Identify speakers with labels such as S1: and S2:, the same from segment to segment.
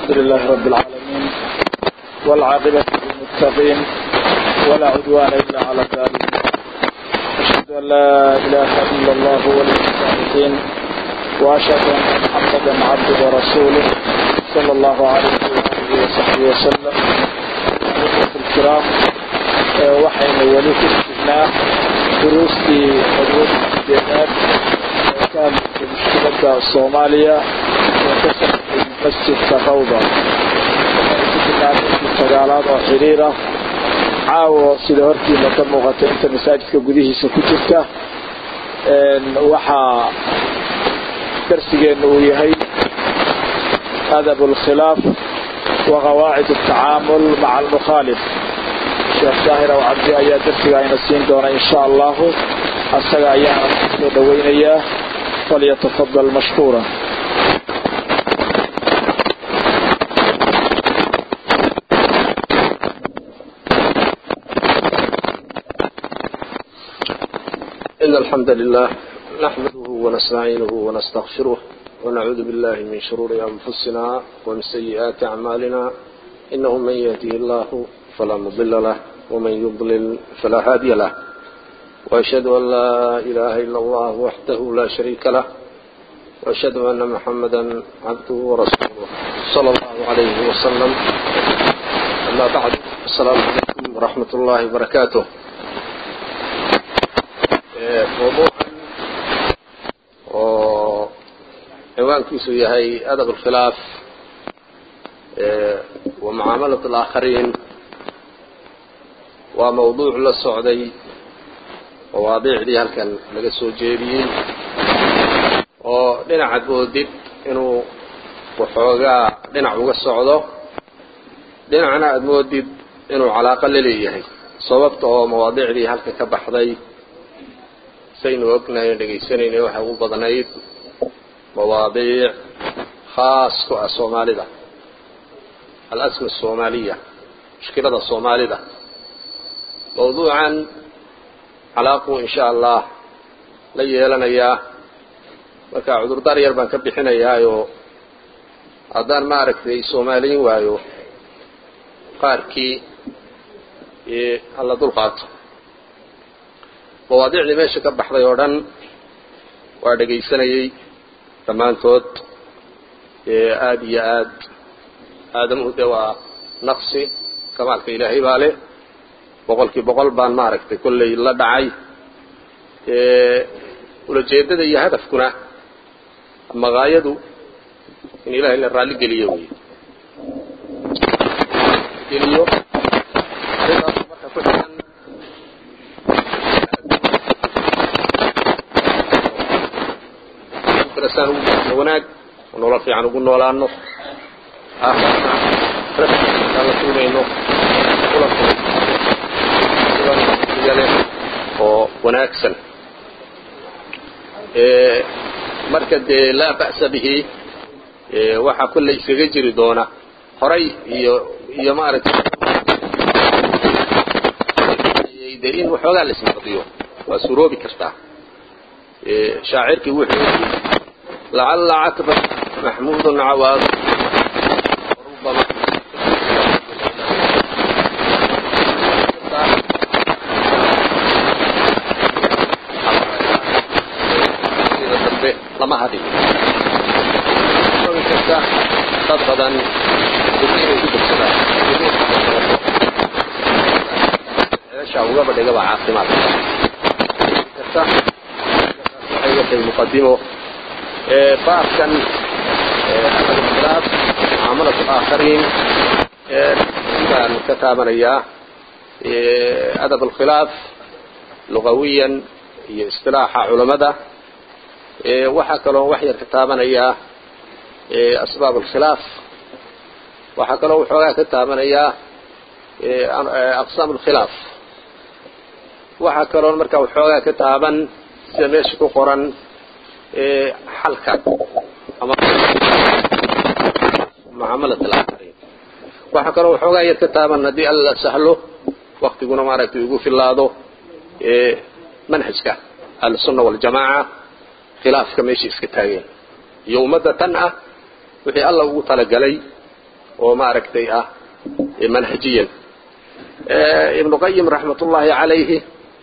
S1: الحمد لله رب العالمين والعاقبة للمتقين ولا عدوان إلا على الظالمين أشهد أن لا إله إلا الله ولي الصالحين وأشهد أن محمدا عبده ورسوله صلى الله عليه وآله وصحبه وسلم أخوة الكرام waxaynu weli ku sugnaa duruustii madwada sideedaad ee ka hadlaysay mushkiladda soomaaliya ee ka socotay masjidka rawda waxaynu ku jirnaa midkii sagaalaad oo xiriir ah caawo sida hortiina ka muuqata inta masaajidka gudihiisa ku jirta waxaa darsigeennu uu yahay adab اlkhilaaf wa qawaacid الtacaamul maca almukhaalif sheekh daahir aw cabdi ayaa darsiga ayna siin doona in sha allahu asaga ayaana kusoo dhoweynayaa falyatafadal mashkuura
S2: إن الحمد لله نحمده ونستعينه ونستغفره ونعوذ بالله من شرور أنفسنا ومن سيئات أعمالنا إنه من يهده الله فلا مضل له ومن يضلل فلا هادي له وأشهد أن لا إله إلا الله وحده لا شريك له وأشهد أن محمدا عبده ورسوله صلى الله عليه وسلم أما بعد السلام عليكم ورحمة الله وبركاته موضوعا ciwaankiisu yahay adab اlkhilaaf wa mucaamalaة اlآakhariin waa mawduuc la socday mawaadiicdii halkan laga soo jeediyey oo dhinacaad moodid inuu waxoogaa dhinac uga socdo dhinacna aad moodid inuu calaaqo la leeyahay sababta oo mawaadiicdii halkan ka baxday saynu ognahay dhegaysanayna waxay ugu badnayd mawaadiic khaas ku ah soomaalida alasma asoomaaliya mushkilada soomaalida mawduucan calaaquu in sha allah la yeelanayaa marka cudurdaar yar baan ka bixinayaayoo haddaan ma aragtay soomaaliyin waayo qaarkii alla dul qaato mawaadiicdii meesha ka baxday oo dhan waa dhegaysanayey dhammaantood aada iyo aad aadamuhu dee waa naqsi kamaalka ilaahay baa leh boqolkii boqol baan maaragtay kolley la dhacay ulajeedada iyo hadafkuna maqaayadu in ilahay la raalli geliyo wey geliyo arrintaas marka ku xigan darasaan ugu jirno wanaag oo nolol fiican ugu noolaano aakhirna rabbikaan la tuunayno leh oo wanaagsan marka dee laa ba'sa bihi waxaa kolley iskaga jiri doona horay iyo iyo maaragtay dee in waxoogaa la isnaqdiyo waa suroobi kartaa shaacirkii wuxuu yidhi lacalla catba maxmuudun cawaad rubama lama hadin kasta dad badan inay ku degsadaan ceesha ugaba dhigaba caafimaad kasta waxay watay muqadimo baabkan adabkhilaaf mucaamalat alaakhariin baan ka taabanayaa adab alkhilaaf lugawiyan iyo istilaaxa culamada waxaa kaloo wax yar ka taabanayaa asbaab alkhilaaf waxaa kaloo waxoogaa ka taabanayaa aqsaam alkhilaaf waxaa kaloo markaa waxoogaa ka taaban sida meesha ku qoran xalka ama mucaamalat alaakhariin waxaa kaloo waxoogaa yar ka taaban haddii alla sahlo waktiguna maaragtay ugu filaado manhajka ahlusunna waljamaaca khilaafka meesha iska taageen iyo ummadda tan ah wixii alla ugu talagalay oo maaragtay ah manhajiyan ibnu qayim raxmatullaahi calayhi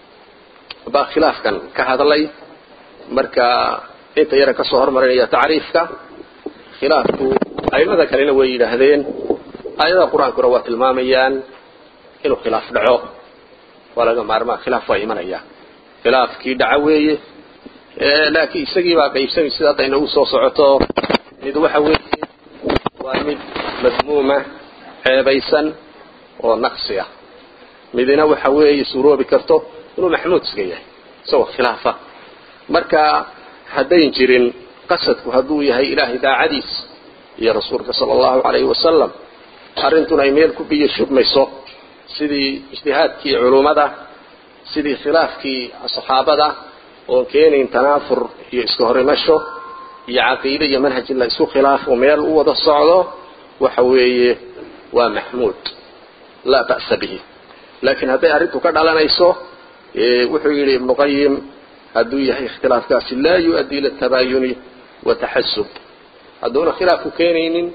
S2: baa khilaafkan ka hadlay marka inta yara ka soo hormarinaya tacriifka khilaafku aimada kalena way yidhaahdeen aayadaha qur-aankuna waa tilmaamayaan inuu khilaaf dhaco waa laga maarmaa khilaaf waa imanaya khilaafkii dhaco weeye laakiin isagii baa qaybsamay sida hadda inagu soo socoto mid waxa weeye waa mid madmuuma ceebaysan oo naqsi ah midina waxa weeye suuroobi karto inuu maxmuud iska yahay isagoo khilaafa marka haddayn jirin qasadku hadduu yahay ilaahay daacadiis iyo rasuulka sala allahu calayhi wasalam arrintuna ay meel ku biyo shubmayso sidii ijtihaadkii culummada sidii khilaafkii saxaabada oon keenayn tanaafur iyo iska horimasho iyo caqiide iyo manhaj in la isku khilaafo meel u wada socdo waxa weeye waa maxmuud laa ba'sa bihi laakiin hadday arrintu ka dhalanayso wuxuu yidhi ibnu qayim hadduu yahay ikhtilaafkaasi laa yu-addi ila tabaayuni wa taxasub hadduuna khilaafku keenaynin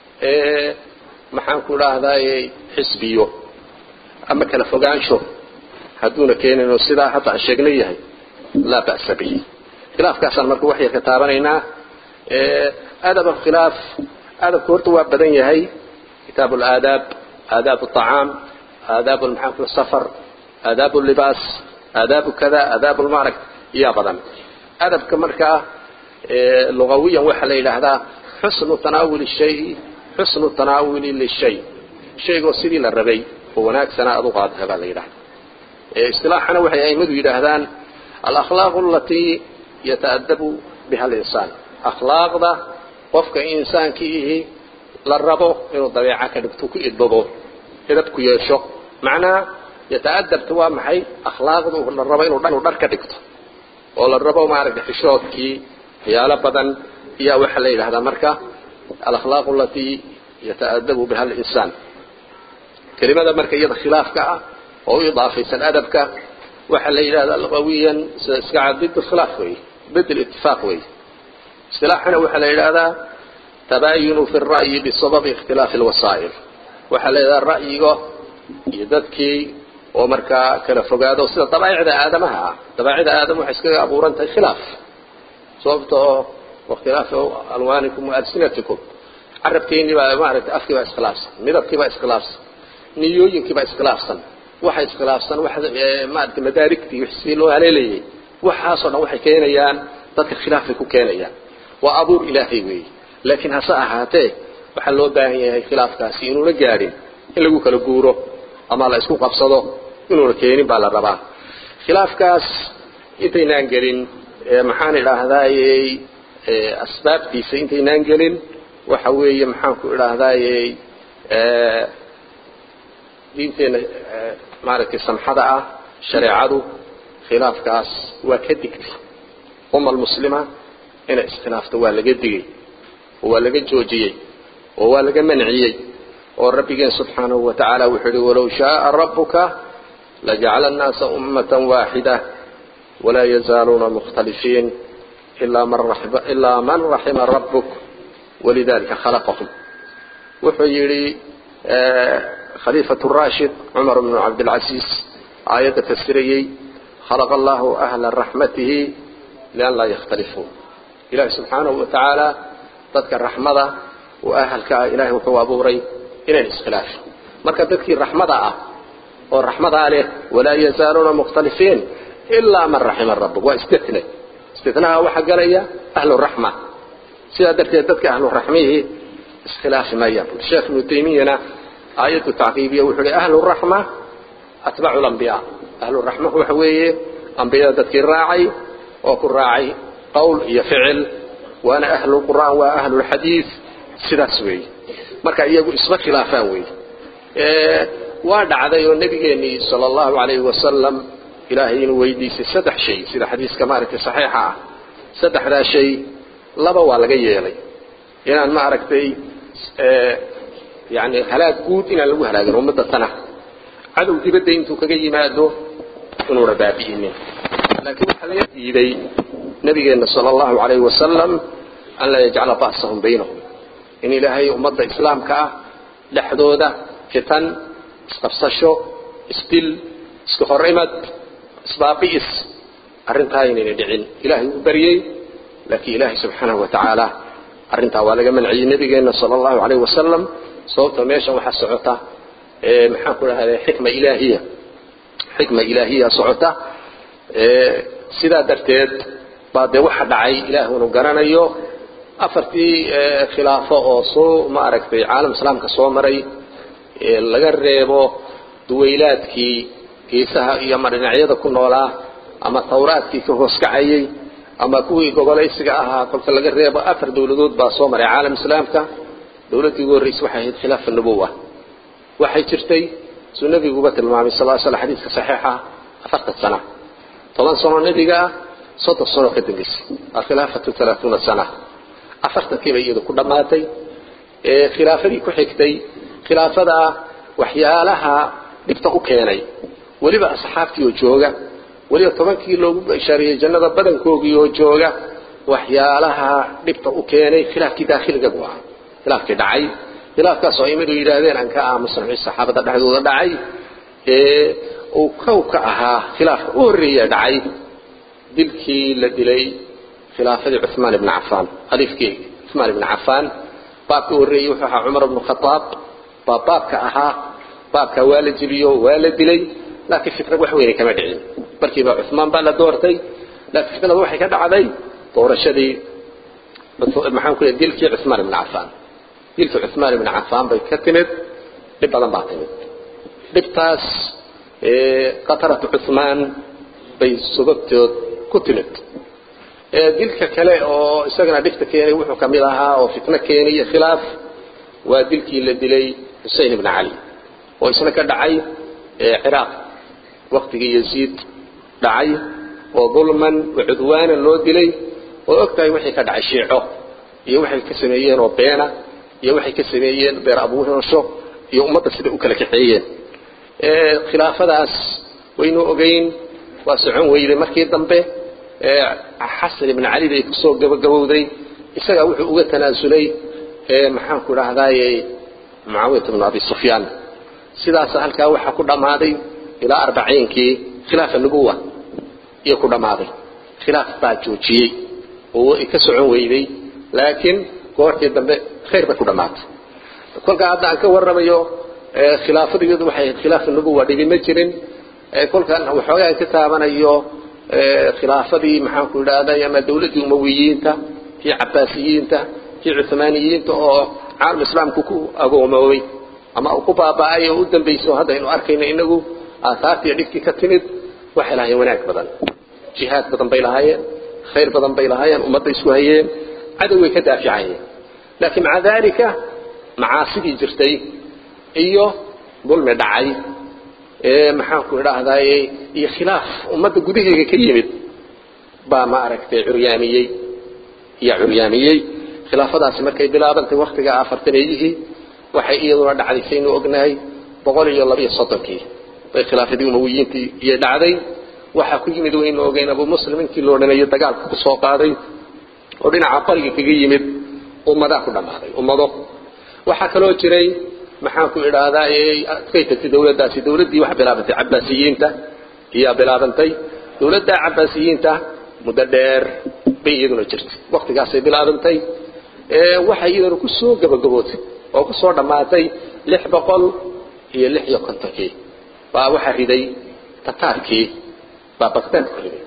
S2: maxaan ku idhaahdaye xisbiyo ama kala fogaansho hadduuna keenayno sidaa hadda aan sheegna yahay laa ba'sa bihi khilaafkaasaan marka wax yar ka taabanaynaa adab alkhilaaf adabku horta waa badan yahay kitaab alaadaab aadaab aطacaam aadaab maxaan ku safar aadaab libaas aadaabu kada aadaab lmarag iyaa badan adabka markaa lugawiyan waxaa la yidhaahdaa xusnu tanaawuli shay xusnu tanaawuli lishay shaygoo sidii la rabay oo wanaagsana aad u qaadata baa la yidhahda istilaaxana waxay aimadu yidhaahdaan alakhlaaqu alatii yata'adabu biha alinsaan akhlaaqda qofka insaankii ihi la rabo inuu dabeeca ka dhigto ku idbado edab ku yeesho macnaha yata'adabta waa maxay akhlaaqdu la rabo inuu dhar ka dhigto oo la rabo maaragtay xishoodkii waxyaalo badan iyaa waxaa la yidhahdaa marka alakhlaaqu alatii yata'adabu biha alinsaan kelimada marka iyada khilaafka ah oo u idaafaysan adabka waxaa la yidhahdaa lugawiyan sida iska cad bid khilaaf wey bid itifaaq wey istilaaxana waxaa la yidhahdaa tabaayunu fi ra'yi bisababi ikhtilaafi alwasaa'il waxaa la yidhahdaa ra'yiga iyo dadkii oo markaa kala fogaado sida dabaa'icda aadamaha ah dabaa'icda aadam waxay iskaga abuuran tahay khilaaf sababta oo wakhtilaafi alwaanikum wa alsinatikum carabkeennii baa maaragtay afkii baa iskhilaafsan midabkii baa iskhilaafsan niyooyinkii baa iskhilaafsan waxa iskhilaafsan wax maaragtay madaarigtii si loo haleelayay waxaasoo dhan waxay keenayaan dadka khilaafay ku keenayaan waa abuur ilaahay weeye laakiin hase ahaatee waxaa loo baahan yahay khilaafkaasi inuuna gaadhin in lagu kala guuro ama la isku qabsado inuuna keenin baa la rabaa khilaafkaas intaynaan gelin maxaan idhaahdayey asbaabtiisa intaynaan gelin waxa weeye maxaan ku idhaahdayey diinteenna maaragtay samxada ah shareecadu khilaafkaas waa ka digtay umma almuslima inay iskhilaafto waa laga digay oo waa laga joojiyey oo waa laga manciyey oo rabbigeen subxaanahu wa tacaala wuxuu yihi walow shaaa rabbuka lajacala annaasa ummatan waaxida walaa yazaaluuna mukhtalifiin ilaa man raxima rabbuk walidalika khalaqahum wuxuu yidhi khaliifatu rashid cumar bnu cabdilcasiis aayadda fasirayey khalaqa allahu ahla raxmatihi lian laa yakhtalifuu ilaahi subxaanahu wa tacaala dadka raxmada oo ahalka ah ilahay wuxuu abuuray inayn iskhilaafin marka dadkii raxmada ah oo raxmadaa leh walaa yazaaluuna mukhtalifiin ilaa man raxima rabbuk waa istitne istitnaha waxaa galaya ahlu raxma sidaa darteed dadka ahlu raxmihii iskhilaafi maayaan bui sheekh ibnu taymiyana aayaddu tacqiibiya wuxuu hi ahlu raxma atbacu lambiyaa ahlu raxma waxa weeye ambiyada dadkii raacay oo ku raacay qowl iyo ficil waana ahlu qur'aan waa ahlulxadiid sidaas weeye marka iyagu isma khilaafaan weeye waa dhacday oo nebigeennii sala allahu calayhi wasalam ilaahay inuu weydiisay saddex shay sida xadiiska maaragtay saxiixa ah saddexdaa shay laba waa laga yeelay inaan maaragtay yani halaag guud inaan lagu halaagin ummadda tana cadow dibadda intuu kaga yimaado inuuna baabi'inin laakiin waxaa laga diiday nabigeenna sala allahu calayhi wasalam an laa yajcala ba'sahum baynahum in ilaahay ummadda islaamka ah dhexdooda fitan isqabsasho isdil iska hor imad isbaabi'is arrintaa inayna dhicin ilaahay uu baryey laakiin ilaahay subxaanahu wa tacaala arrintaa waa laga manciyey nabigeenna sala allahu calayh wasalam sababta meeshan waxaa socota maxaan ku dhahday xikma ilaahiya xikma ilaahiya socota sidaa darteed baa dee waxa dhacay ilaah unu garanayo afartii khilaafo oo soo maaragtay caalam islaamka soo maray laga reebo duwaylaadkii geesaha iyo ama dhinacyada ku noolaa ama tawraadkii ka hoos kacayey ama kuwii gobolaysiga ahaa kolka laga reebo afar dowladood baa soo maray caalam islaamka dowladdii ugu horreysay waxay ahayd khilaafa nubuwa waxay jirtay suu nebiguba tilmaamay sal l sl xadiiska saxiixa afartan sana toban sano nebiga ah soddon sano ka dambeysay alkhilaafatu alaauuna sana afartankiiba iyadu ku dhammaatay khilaafadii ku xigtay khilaafadaa waxyaalaha dhibta u keenay weliba asxaabtii oo jooga weliba tobankii loogu bashaariyey jannada badankoogii oo jooga waxyaalaha dhibta u keenay khilaafkii daakhiliga buu ahaa khilaafkii dhacay khilaafkaas oo imadu yidhaahdeen aan ka aamusna wixii saxaabada dhexdooda dhacay ee uu kow ka ahaa khilaafka u horreeya dhacay dilkii la dilay khilaafadii cuثmaan ibni cafaan khaliifkii cuثmaan ibni cafaan baabka u horreeyey wuxuu ahaa cumar ibnu khadaab baa baabka ahaa baabka waa la jiliyo waa la dilay laakiin fitnad wax weyne kama dhicin markiiba cuثmaan baa la doortay laakiin fitnadu waxay ka dhacday doorashadii maxaan ku leeyahay dilkii cuثmaan ibni cafaan dilkii cuثmaan ibni cafaan bay ka timid dhib badan baa timid dhibtaas qataratu cuثmaan bay sababtood ku timid dilka kale oo isagana dhibta keenay wuxuu ka mid ahaa oo fitno keenay iyo khilaaf waa dilkii la dilay xusein ibni cali oo isna ka dhacay ciraaq waktigii yaziid dhacay oo dulman wa cudwaanan loo dilay oo og tahay waxay ka dhacay shiico iyo waxay ka sameeyeen oo beena iyo waxay ka sameeyeen beer abuurasho iyo ummadda sida u kala kaxeeyeen khilaafadaas waynu ogeyn waa socon weyday markii dambe xasan ibn cali bay kusoo gabagabowday isagaa wuxuu uga tanaasulay maxaan ku dhahdaayey mucaawiyat bnu abi sufyaan sidaas halkaa waxaa ku dhammaaday ilaa arbaciinkii khilaafa nubuwa iyo ku dhammaaday khilaaf baa joojiyey oo ka socon weyday laakiin goortii dambe khayr bay ku dhammaatay kolkaa hadda aan ka warramayo khilaafadu iyadu waxay ahayd khilaafa nubuwa dhibi ma jirin kolkan waxoogaa ka taabanayo khilaafadii maxaanku idhahday ama dawladdii umawiyiinta kii cabaasiyiinta kii cuhmaaniyiinta oo caalam islaamku ku agoomoobay ama ku baaba'ay oo u dambayso haddaynu arkayno inagu aahaartii dhibkii ka timid waxay lahaayeen wanaag badan jihaad badan bay lahaayeen khayr badan bay lahaayeen ummadda isku hayeen cadowgay ka daaficayeen laakiin maca daalika macaasidii jirtay iyo dulmi dhacay maxaanku idhaahdaye iyo khilaaf ummadda gudaheega ka yimid baa ma aragtay curyaamiyey yaa curyaamiyey khilaafadaasi markay bilaabantay waktiga afartaneeyihii waxay iyaduna dhacday saynu ognahay boqol iyo labiyo soddonkii bay khilaafadii umawiyiintii iyo dhacday waxaa ku yimid waynu ogeyn abu muslim intii la odhanayo dagaalka ku soo qaaday oo dhinaca bariga kaga yimid ummadaa ku dhammaaday ummado waxaa kaloo jiray maxaanku idhaahdaa kay tagtay dawladdaasi dawladdii wax bilaabantay cabaasiyiinta iyaa bilaabantay dawladda cabaasiyiinta muddo dheer bay iyaduna jirtay waktigaasay bilaabantay waxay iyaduna ku soo gabagabootay oo ku soo dhammaatay lix boqol iyo lix iyo kontonkii baa waxaa riday tataarkii baa bagdaad ku riday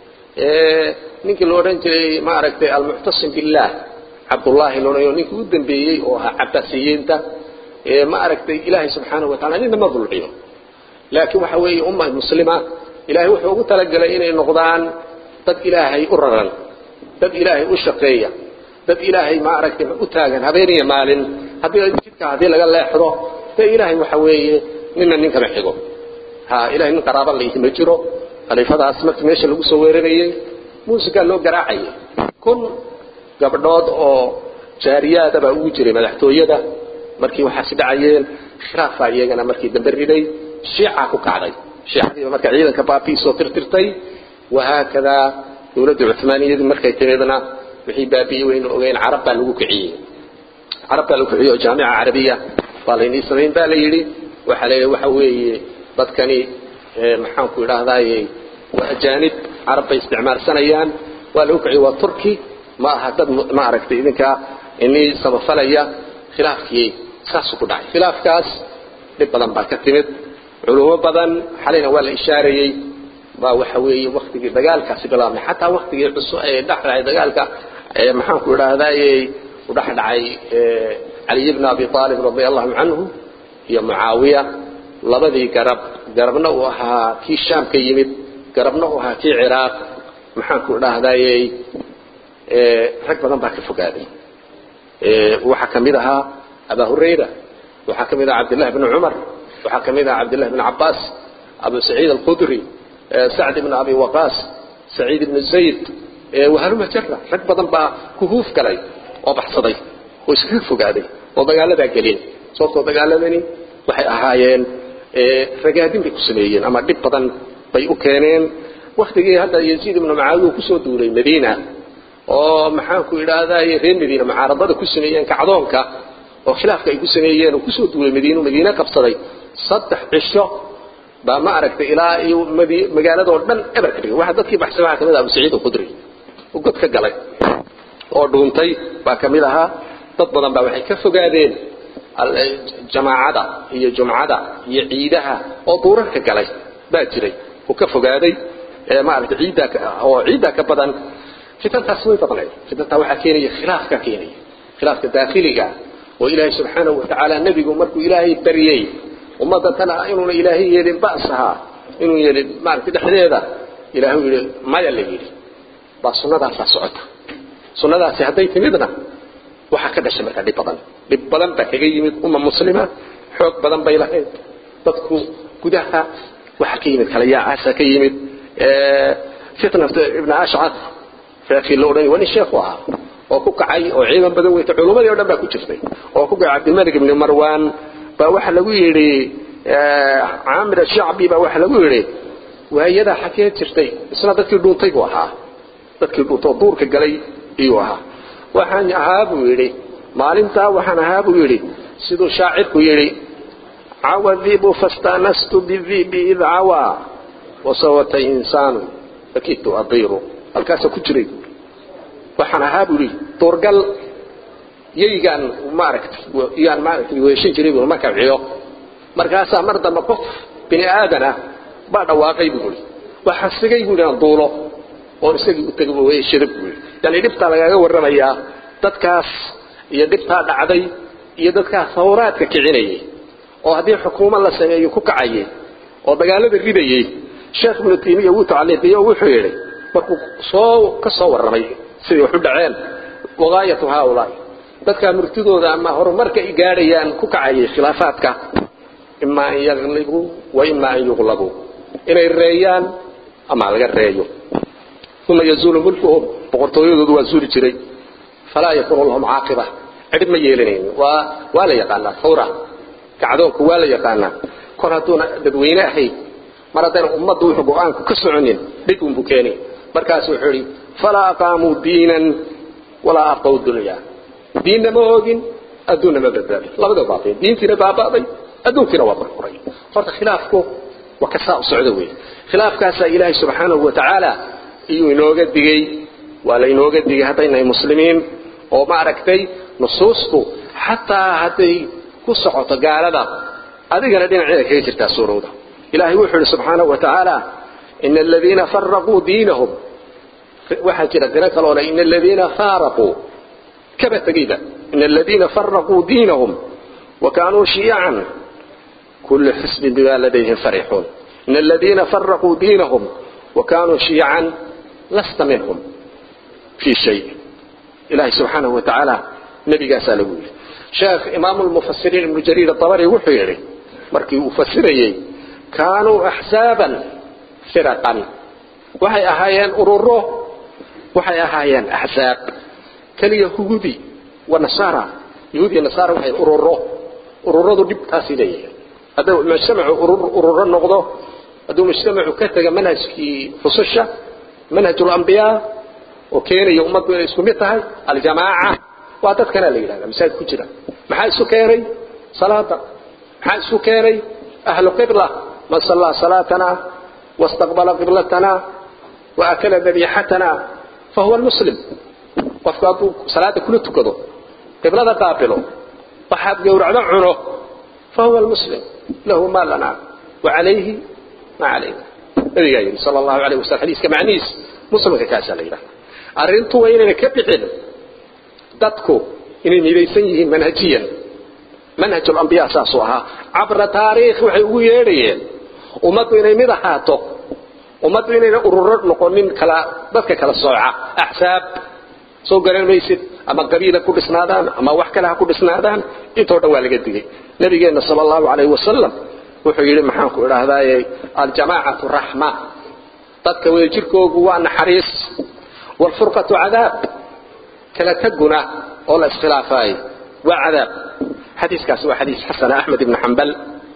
S2: ninkii la odhan jiray ma aragtay almuctasim billaah cabdullaahi lonayo ninkii u dambeeyey oo ahaa cabaasiyiinta ma aragtay ilaahay subxaanahu wa tacala nina ma dulciyo laakiin waxa weeye umma muslima ilaahay wuxuu ugu talagalay inay noqdaan dad ilaahay u raran dad ilaahay u shaqeeya dad ilaahay ma aragtay u taagan habeeniyo maalin haddii jidka haddii laga leexdo dee ilaahay waxa weeye nina nin kama xigo ha ilahay nin qaraaba layhi ma jiro khaliifadaas markii meesha lagu soo weerarayey muusikaa loo garaacayay kun gabdhood oo jaariyaada baa ugu jiray madaxtooyada markii waxaasi dhacayeen khilaafaa iyagana markii dambe riday shiica ku kacday shiicadiiba marka ciidanka baabiisoo tirtirtay wahaakadaa dawladda cumaaniyadii markay timidna wixii baabi'iyey waynu ogeyn carab baa lagu kiciyey carab baa lagu kiciyey oo jaamica carabiya waa laynii samayn baa la yidhi waxaa la yidhi waxa weeye dadkani maxaanku idhaahdaye waa ajaanib carab bay isticmaalsanayaan waa lagu kiciy waa turki ma aha dad ma aragtay idinkaa inii samafalaya khilaafkii saasuu ku dhacay khilaafkaas dhib badan baa ka timid culumo badan xalayna waa la ishaarayey baa waxa weeye waktigii dagaalkaasi bilaabmay xataa waktigii cusub ee dhexdhacay dagaalka maxaanku idhaahdaye u dhexdhacay caliy bn abi aalib radia allahu canhu iyo mucaawiya labadii garab garabna uu ahaa kii shaam ka yimid garabna uu ahaa kii ciraaq maxaanku idhaahdaye rag badan baa ka fogaaday waxaa ka mid ahaa abaa hurayra waxaa ka mid aha cabdillahi bni cumar waxaa ka mid aha cabdillahi bni cabaas abu saciid alkhudri sacd ibn abi waqaas saciid ibn zayd wahaluma jara rag badan baa kuhuuf galay oo baxsaday oo iskaga fogaaday oo dagaaladaa gelin sababtoo dagaaladani waxay ahaayeen ragaadin bay ku sameeyeen ama dhib badan bay u keeneen waktigii hadda yaziid ibnu macaawiya kusoo duulay madiina oo maxaanku idhaahdaye reer madiina mucaaradada ku sameeyeen kacdoonka oo khilaafka ay ku sameeyeen oo kusoo duulay madiina madiine qabsaday saddex cisho baa ma aragtay ilaa iyo magaaladoo dhan eber ka dhigay waxa dadkii baxsay waxaa kamid ah abu saciid alkhudri oo god ka galay oo dhuuntay baa ka mid ahaa dad badan baa waxay ka fogaadeen jamaacada iyo jumcada iyo ciidaha oo duurarka galay baa jiray oo ka fogaaday maaragtay ciiddaa oo ciiddaa ka badan fitantaas way badnayd fitantaa waxaa keenaya khilaafka keenaya khilaafka daakhiliga oo ilaahay subxaanahu watacaala nebigu markuu ilaahay baryey ummadda tana inuuna ilaahay yeelin ba'saha inuu yeelin maaragtay dhexdeeda ilaahay yidhi maya la yidhi baa sunnadaasaa socota sunnadaasi hadday timidna waxaa ka dhashay markaa dhib badan dhib badan baa kaga yimid umma muslima xoog badan bay lahayd dadku gudaha waxaa ka yimid kala yaacaasa ka yimid fitnat ibn ashcaf sheekii la odhan waa nin sheekhu ahaa oo ku kacay oo ciidan badan weytay culummadii o dhan baa ku jirtay oo ku kacay cabdilmalik ibni marwan baa waxaa lagu yidhi caamir ashacbi baa waxaa lagu yidhi waayadaa xagee jirtay isna dadkii dhuuntay buu ahaa dadkii dhuuntay oo duurka galay iyuu ahaa waxaan ahaa buu yidhi maalintaa waxaan ahaa buu yidhi siduu shaacirku yidhi cawa dibu fastanastu bidibi id cawaa wasawata insaanu fakitu adiiru halkaasa ku jiray waxaan ahaa buu yidhi duurgal yaygaan maaragtay yaan maaragtay weeshan jiray buu markaa ciyo markaasaa mar dambe qof bini aadan ah baa dhawaaqay buu yidhi waxaa sigay buu yidhi aan duulo oon isagii u tegay weeshada buu yidhi yani dhibtaa lagaaga warramayaa dadkaas iyo dhibtaa dhacday iyo dadkaas hawraadka kicinayay oo haddii xukuumad la sameeyo ku kacayay oo dagaalada ridayay sheekh ibnu taymiya wuu tacliiqiyo oo wuxuu yidhi markuu soo ka soo warramay siday wax u dhaceen wagaayatu haaulaai dadkaa murtidooda ama horumarka ay gaadhayaan ku kacayay khilaafaadka imaa an yaglibuu wa imaa an yuqlabuu inay reeyaan ama laga reeyo uma yazuulu mulkuhum boqortooyadoodu waa zuuli jiray falaa yakunu lahum caaqiba cidhib ma yeelanaynin waa waa la yaqaanaa hawra kacdoonku waa la yaqaanaa kor hadduuna dadweyne ahayn mar haddayna ummaddu wuxuu go-aanku ka soconin dhib unbuu keenay markaasu wuxuu idhi falaa aqaamuu diinan walaa abqaw dunyaa diinna ma oogin adduunna ma badbaadin labadaba baabeen diintiina baaba'day adduunkiina waa burburay horta khilaafku waa ka saa u socda weeye khilaafkaasaa ilaahay subxaanahu wa tacaala iyuu inooga digey waa la inooga digay haddaynahay muslimiin oo ma aragtay nusuustu xataa hadday ku socoto gaalada adigana dhinaceeda kaga jirtaa suurowda ilaahay wuxuu ihi subxaanahu wa tacaala ina aladiina faraquu diinahum waxaa jira dino kaloo le ina aladiina faaraquu kaba tegeyba ina aladiina faraquu diinahum wa kaanuu shiyacan kullu xisbin bima ladayhim farixuun ina aladiina faraquu diinahum wa kaanuu shiyacan lasta minhum fii shay ilahay subxaanahu wa tacaala nebigaasaa lagu yidhi sheekh imaamu lmufasiriin ibnu jariir abari wuxuu yidhi markii uu fasirayey kaanuu axsaaban firaqan waxay ahaayeen ururo waxay ahaayeen axsaab keliya huudi wa nasaara yahuud iyo nasaara waxay ururo ururadu dhibtaasay leeyahay hadduu mujtamacu ururo noqdo hadduu mujtamacu ka taga manhajkii rususha manhaj lambiyaa oo keenaya ummaddu inay isku mid tahay aljamaaca waa dadkana la yidhahda masaajid ku jira maxaa isu keenay salaada maxaa isu keenay ahlu qibla man sallaa salaatana wastaqbala qiblatana waakala dabiixatana fahuwa muslim qofku hadduu salaada kula tukado qiblada qaabilo waxaad gowracdo cuno fahuwa muslim lahu ma lana wacalayhi ma calayna nabigaa yidhi sala allahu alayh wasalam xadiiska macnihiis muslimka kaasaa la yidhaha arrintu waa inayna ka bixin dadku inay midaysan yihiin manhajiyan manhaj alambiya saasuu ahaa cabra taariikh waxay ugu yeedhayeen ummaddu inay mid ahaato ummaddu inayna ururo noqonin kala dadka kala sooca axsaab soo garan maysid ama qabiila ku dhisnaadaan ama wax kale ha ku dhisnaadaan intoo dhan waa laga digay nabigeenna sala allahu calayhi wasalam wuxuu yidhi maxaanku idhaahdaaye aljamaacatu raxma dadka wadajirkoogu waa naxariis waalfurqatu cadaab kala taguna oo la iskhilaafaayo waa cadaab xadiiskaasi waa xadiis xasana axmed ibni xambal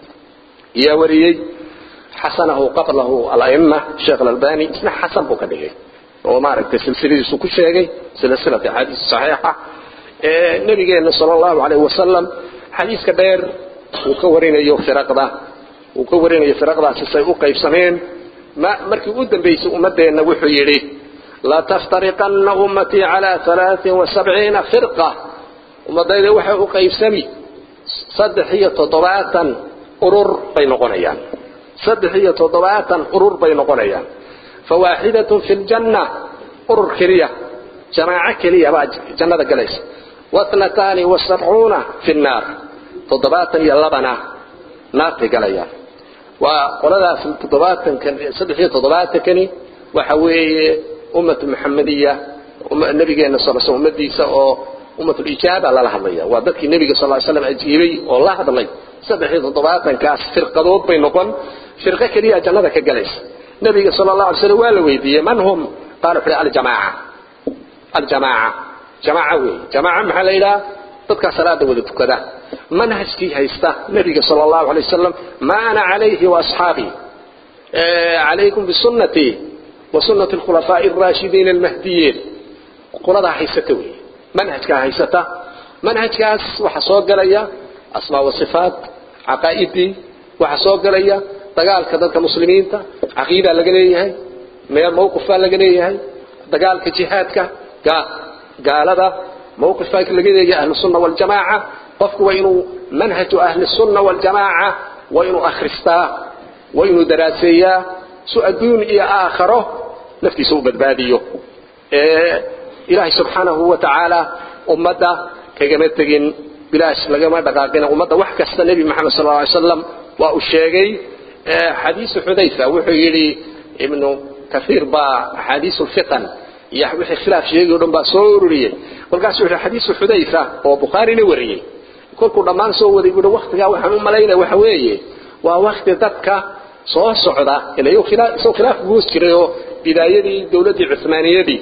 S2: yaa wariyey xasanahu qablahu ala'ima sheekh alalbani isna xasan buu ka dhigay oo maaragtay silsiladiisu ku sheegay silsilati axaadiis saxiixa ee nabigeenna sala allahu calayhi wasalam xadiiska dheer uu ka warinayo firaqda uu ka warinayo firaqdaasi say u qaybsameen ma markii u dambaysay ummaddeenna wuxuu yidhi lataftariqanna ummatii calaa alaain wa sabciina firqa ummadayda waxay u qaybsami saddex iyo toddobaatan urur bay noqonayaan saddex iyo toddobaatan urur bay noqonayaan fawaaxidatun fi ljanna urur keliya jamaaco keliya baa jannada galaysa waatnataani wasabcuuna fi nnaar toddobaatan iyo labana naartay galayaan waa qoladaas toddobaatankan saddex iyo toddobaatankani waxa weeye ummatu maxamediya nabigeena sal sl ummadiisa oo ummatulijaaba lala hadlaya waa dadkii nebiga sal ly slam ajiibay oo la hadlay saddex iyo toddobaatankaas firqadood bay noqon firqo keliya jannada ka galaysa nabiga sal la alay slam waa la weydiiyey man hum qaala wuxu aljamaaca aljamaaca jamaaca weeye jamaaca maxaa la yidhaha dadkaa salaada wada tukada manhajkii haysta nabiga sal allahu alay wasalam ma ana calayhi waasxaabii calaykum bisunnatii wa sunnati alkhulafaa'i alraashidiina almahdiyiin qoladaa haysata weeye manhajkaa haysata manhajkaas waxaa soo galaya asmaa wa sifaat caqaa'idii waxaa soo galaya dagaalka dadka muslimiinta caqiidaa laga leeyahay meel mawqif baa laga leeyahay dagaalka jihaadka gaalada mawqif baa laga leeyahay ahlu sunna waljamaaca qofku waa inuu manhaju ahli sunna waljamaaca waa inuu akhristaa waa inuu daraaseeyaa su adduun iyo aakharo naftiisa u badbaadiyo ilaahay subxaanahu wa tacaala ummadda kagama tegin bilaash lagama dhaqaaqina ummadda wax kasta nebi maxamed sal ly slam waa uu sheegay xadiisu xudayfa wuxuu yidhi ibnu kaiir baa axaadiisu lfitan iyo wixii khilaaf sheegay o dhan baa soo ururiyey kolkaasuu yidhi xadiisu xudayfa oo bukhaarina wariyey kolkuu dhammaan soo waday buuhi waktigaa waxaan u malaynaya waxa weeye waa wakti dadka soo socda isagoo khilaaf ku hoos jiray oo bidaayadii dowladdii cuhmaaniyadii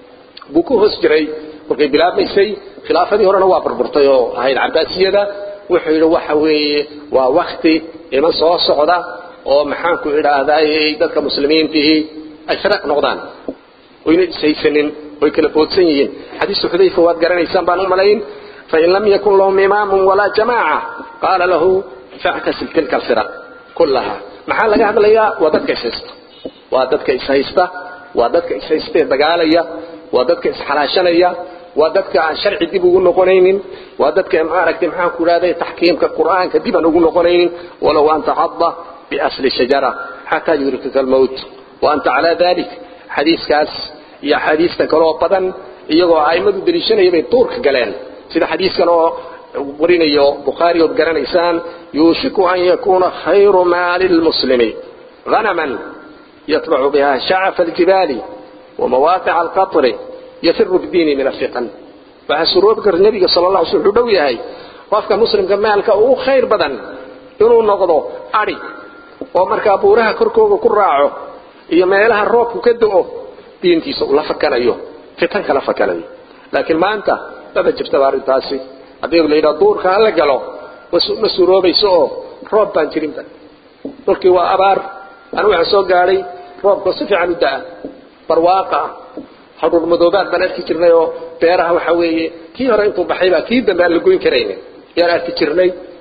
S2: buu ku hoos jiray markay bilaabmaysay khilaafadii horena waa burburtay oo ahayd cabaasiyada wuxuu yidhi waxa weeye waa wakti iman soo socda oo maxaanku idhaahdaay dadka muslimiintihii ay firaq noqdaan oyna ishaysanin oy kala boodsan yihiin xadiisu xudayfa waad garanaysaan baan u malayn fain lam yakun lahum imaamun walaa jamaaca qaala lahu factasil tilka alfiraq kullaha maxaa laga hadlayaa waa dadka ishaysta waa dadka ishaysta waa dadka ishaystee dagaalaya waa dadka isxalaashanaya waa dadka aan sharci dib ugu noqonaynin waa dadka maaragtay maxaan ku idhahday taxkiimka qur'aanka dib aan ugu noqonaynin walow an tacadda biasli shajara xataa yurikaka almowt wa anta calaa dalik xadiiskaas iyo axaadiista kaloo badan iyagoo a'immadu deliishanaya bay duurka galeen sida xadiiskan oo warinayo bukhaari ood garanaysaan yuushiku an yakuuna khayru maali lmuslimi hanaman yatbacu biha shacafa aljibaali ومواقع القطر يفر بدينه من الفتن فحسروب كر النبي صلى الله عليه وسلم دو yahay qofka muslimka maalka uu khayr badan inuu noqdo ari oo marka buuraha korkooda ku raaco iyo meelaha roobku ka da'o diintiisa uu la fakanayo fitan kala fakanayo laakiin maanta dada jirta arintaasi haddii la yidhaha duurka hala galo ma suroobayso oo roob baan jirinba dhulkii waa abaar anu waxaan soo gaadhay roobkoo si fiican u da'a barwaaqa hadhuur madoobaad baan arki jirnay oo beeraha waxa weeye kii hore intuu baxay baa kii dambe aan la goyn karaynin yaan arki jirnay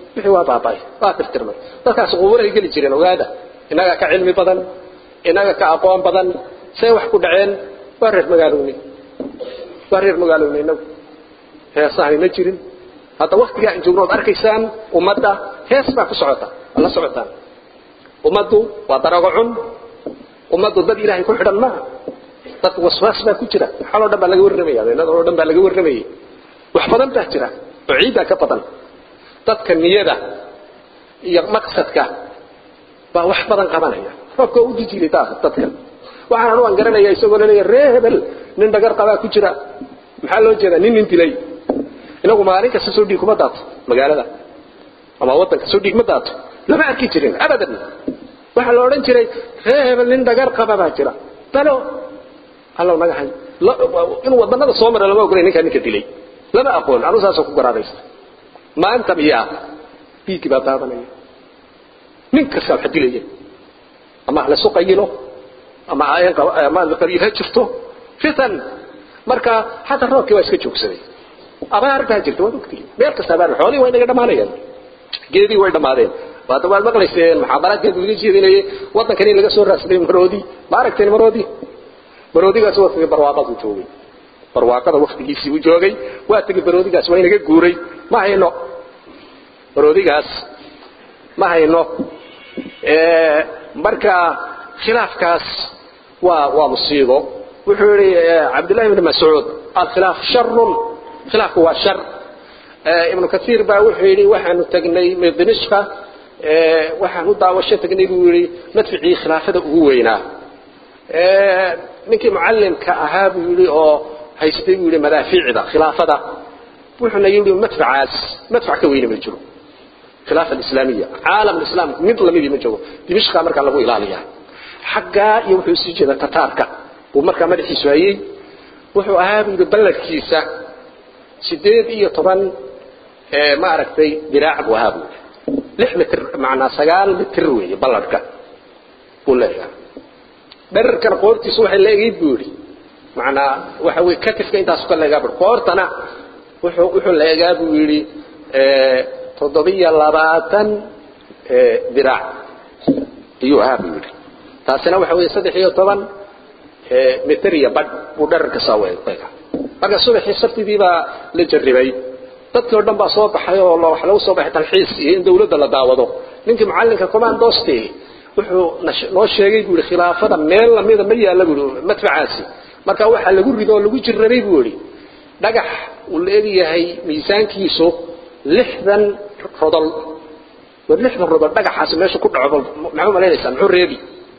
S2: wixii waa baaba'ay waa tirtirmay dadkaas qubuurahay geli jireen ogaada innaga ka cilmi badan innaga ka aqoon badan see wax ku dhaceen waa reer magaalowni waa reer magaalowni innagu heesahay ma jirin hadda waktigaa in joogno od arkaysaan ummadda hees baa ku socota waa la socotaan ummaddu waa darago cun ummaddu dad ilaahay ku xidhan maaha dad waswaas baa ku jira xaloo dhan baa laga warramaya habeenadoo dhan baa laga warramayay wax badan baa jira oo ciiddaa ka badan dadka niyada iyo maqsadka baa wax badan qabanaya roobka u dijiray dadka waxaan anu aan garanaya isagoo laleeya ree hebel nin dhagar qabaa ku jira maxaa loo jeedaa nin nin dilay inagu maalin kasta soo dhiig kuma daato magaalada ama waddanka soo dhiig ma daato lama arki jirin abadan waxaa la odhan jiray ree hebel nin dhagar qaba baa jira balo allow naga hay inuu wadannada soo mara lama ogolay ninkaa ninka dilay lama aqoon anu saasoo ku garaadaysta maanta miyaa dhiiggii baa daadanaya nin kastaa wax dilaya ama laysu qayilo ama ama qabiil ha jirto fitan marka xataa roobkii waa iska joogsaday abaar baa jirta waad ogtihi meel kasta abaar xoolihii waa inaga dhamaanayaan geedii way dhamaadeen waad waad maqlayseen muxaadaraadkeed laga jeedinayay waddankan in laga soo raadsaday maroodi ma aragteen maroodi maroodigaas waqtigii barwaaqadu joogay barwaaqada waqtigiisii uu joogay waa tegi maroodigaas waa inaga guuray ma hayno maroodigaas ma hayno marka khilaafkaas waa waa musiibo wuxuu yihi cabdillahi ibn mascuud alkhilaaf sharun khilaafku waa shar ibnu kasiir baa wuxuu yidhi waxaanu tagnay dimishqa waxaan u daawasho tagnay buu yidhi madficii khilaafada ugu weynaa ninkii mucallimka ahaa buu yidhi oo haystay buu yidhi madaafiicda khilaafada wuxuuna yidhi madfacaas madfac ka weyne ma jiro khilaafa alislaamiya caalam alislaam mid lamidii ma jiro dimishqa markaa lagu ilaaliyaa xaggaa iyo wuxuu sii jeeda tataarka buu markaa madaxiisu hayey wuxuu ahaa buu yidhi balladkiisa sideed iyo toban ma aragtay diraac buu ahaa buu lix mitr macnaa sagaal mitr weeye balladhka buu leeyahay dherarkana qoortiisu waxay leegayd buu yidhi macnaa waxa weye katifka intaasu ka leegaa bur qoortana wuxuu wuxuu leegaa buu yidhi toddobiyo labaatan diraac ayuu ahaa buu yidhi taasina waxa weeye saddex iyo toban mitr iyo badh buu dherarka saa weega marka subaxii sabtidii baa la jarribay dadkii o dhan baa soo baxay oo wax lagu soo baxay talxiis iyo in dawladda la daawado ninkii mucallinka commandoste wuxuu noo sheegay buu yidhi khilaafada meel lamida ma yaalla buu yidhi madfacaasi marka waxaa lagu rido oo lagu jirrabay buu yidhi dhagax uu leeyahay miisaankiisu lixdan rodol war lixdan rodol dhagaxaasi meesha ku dhaco maxuu malaynaysaa muxuu reebi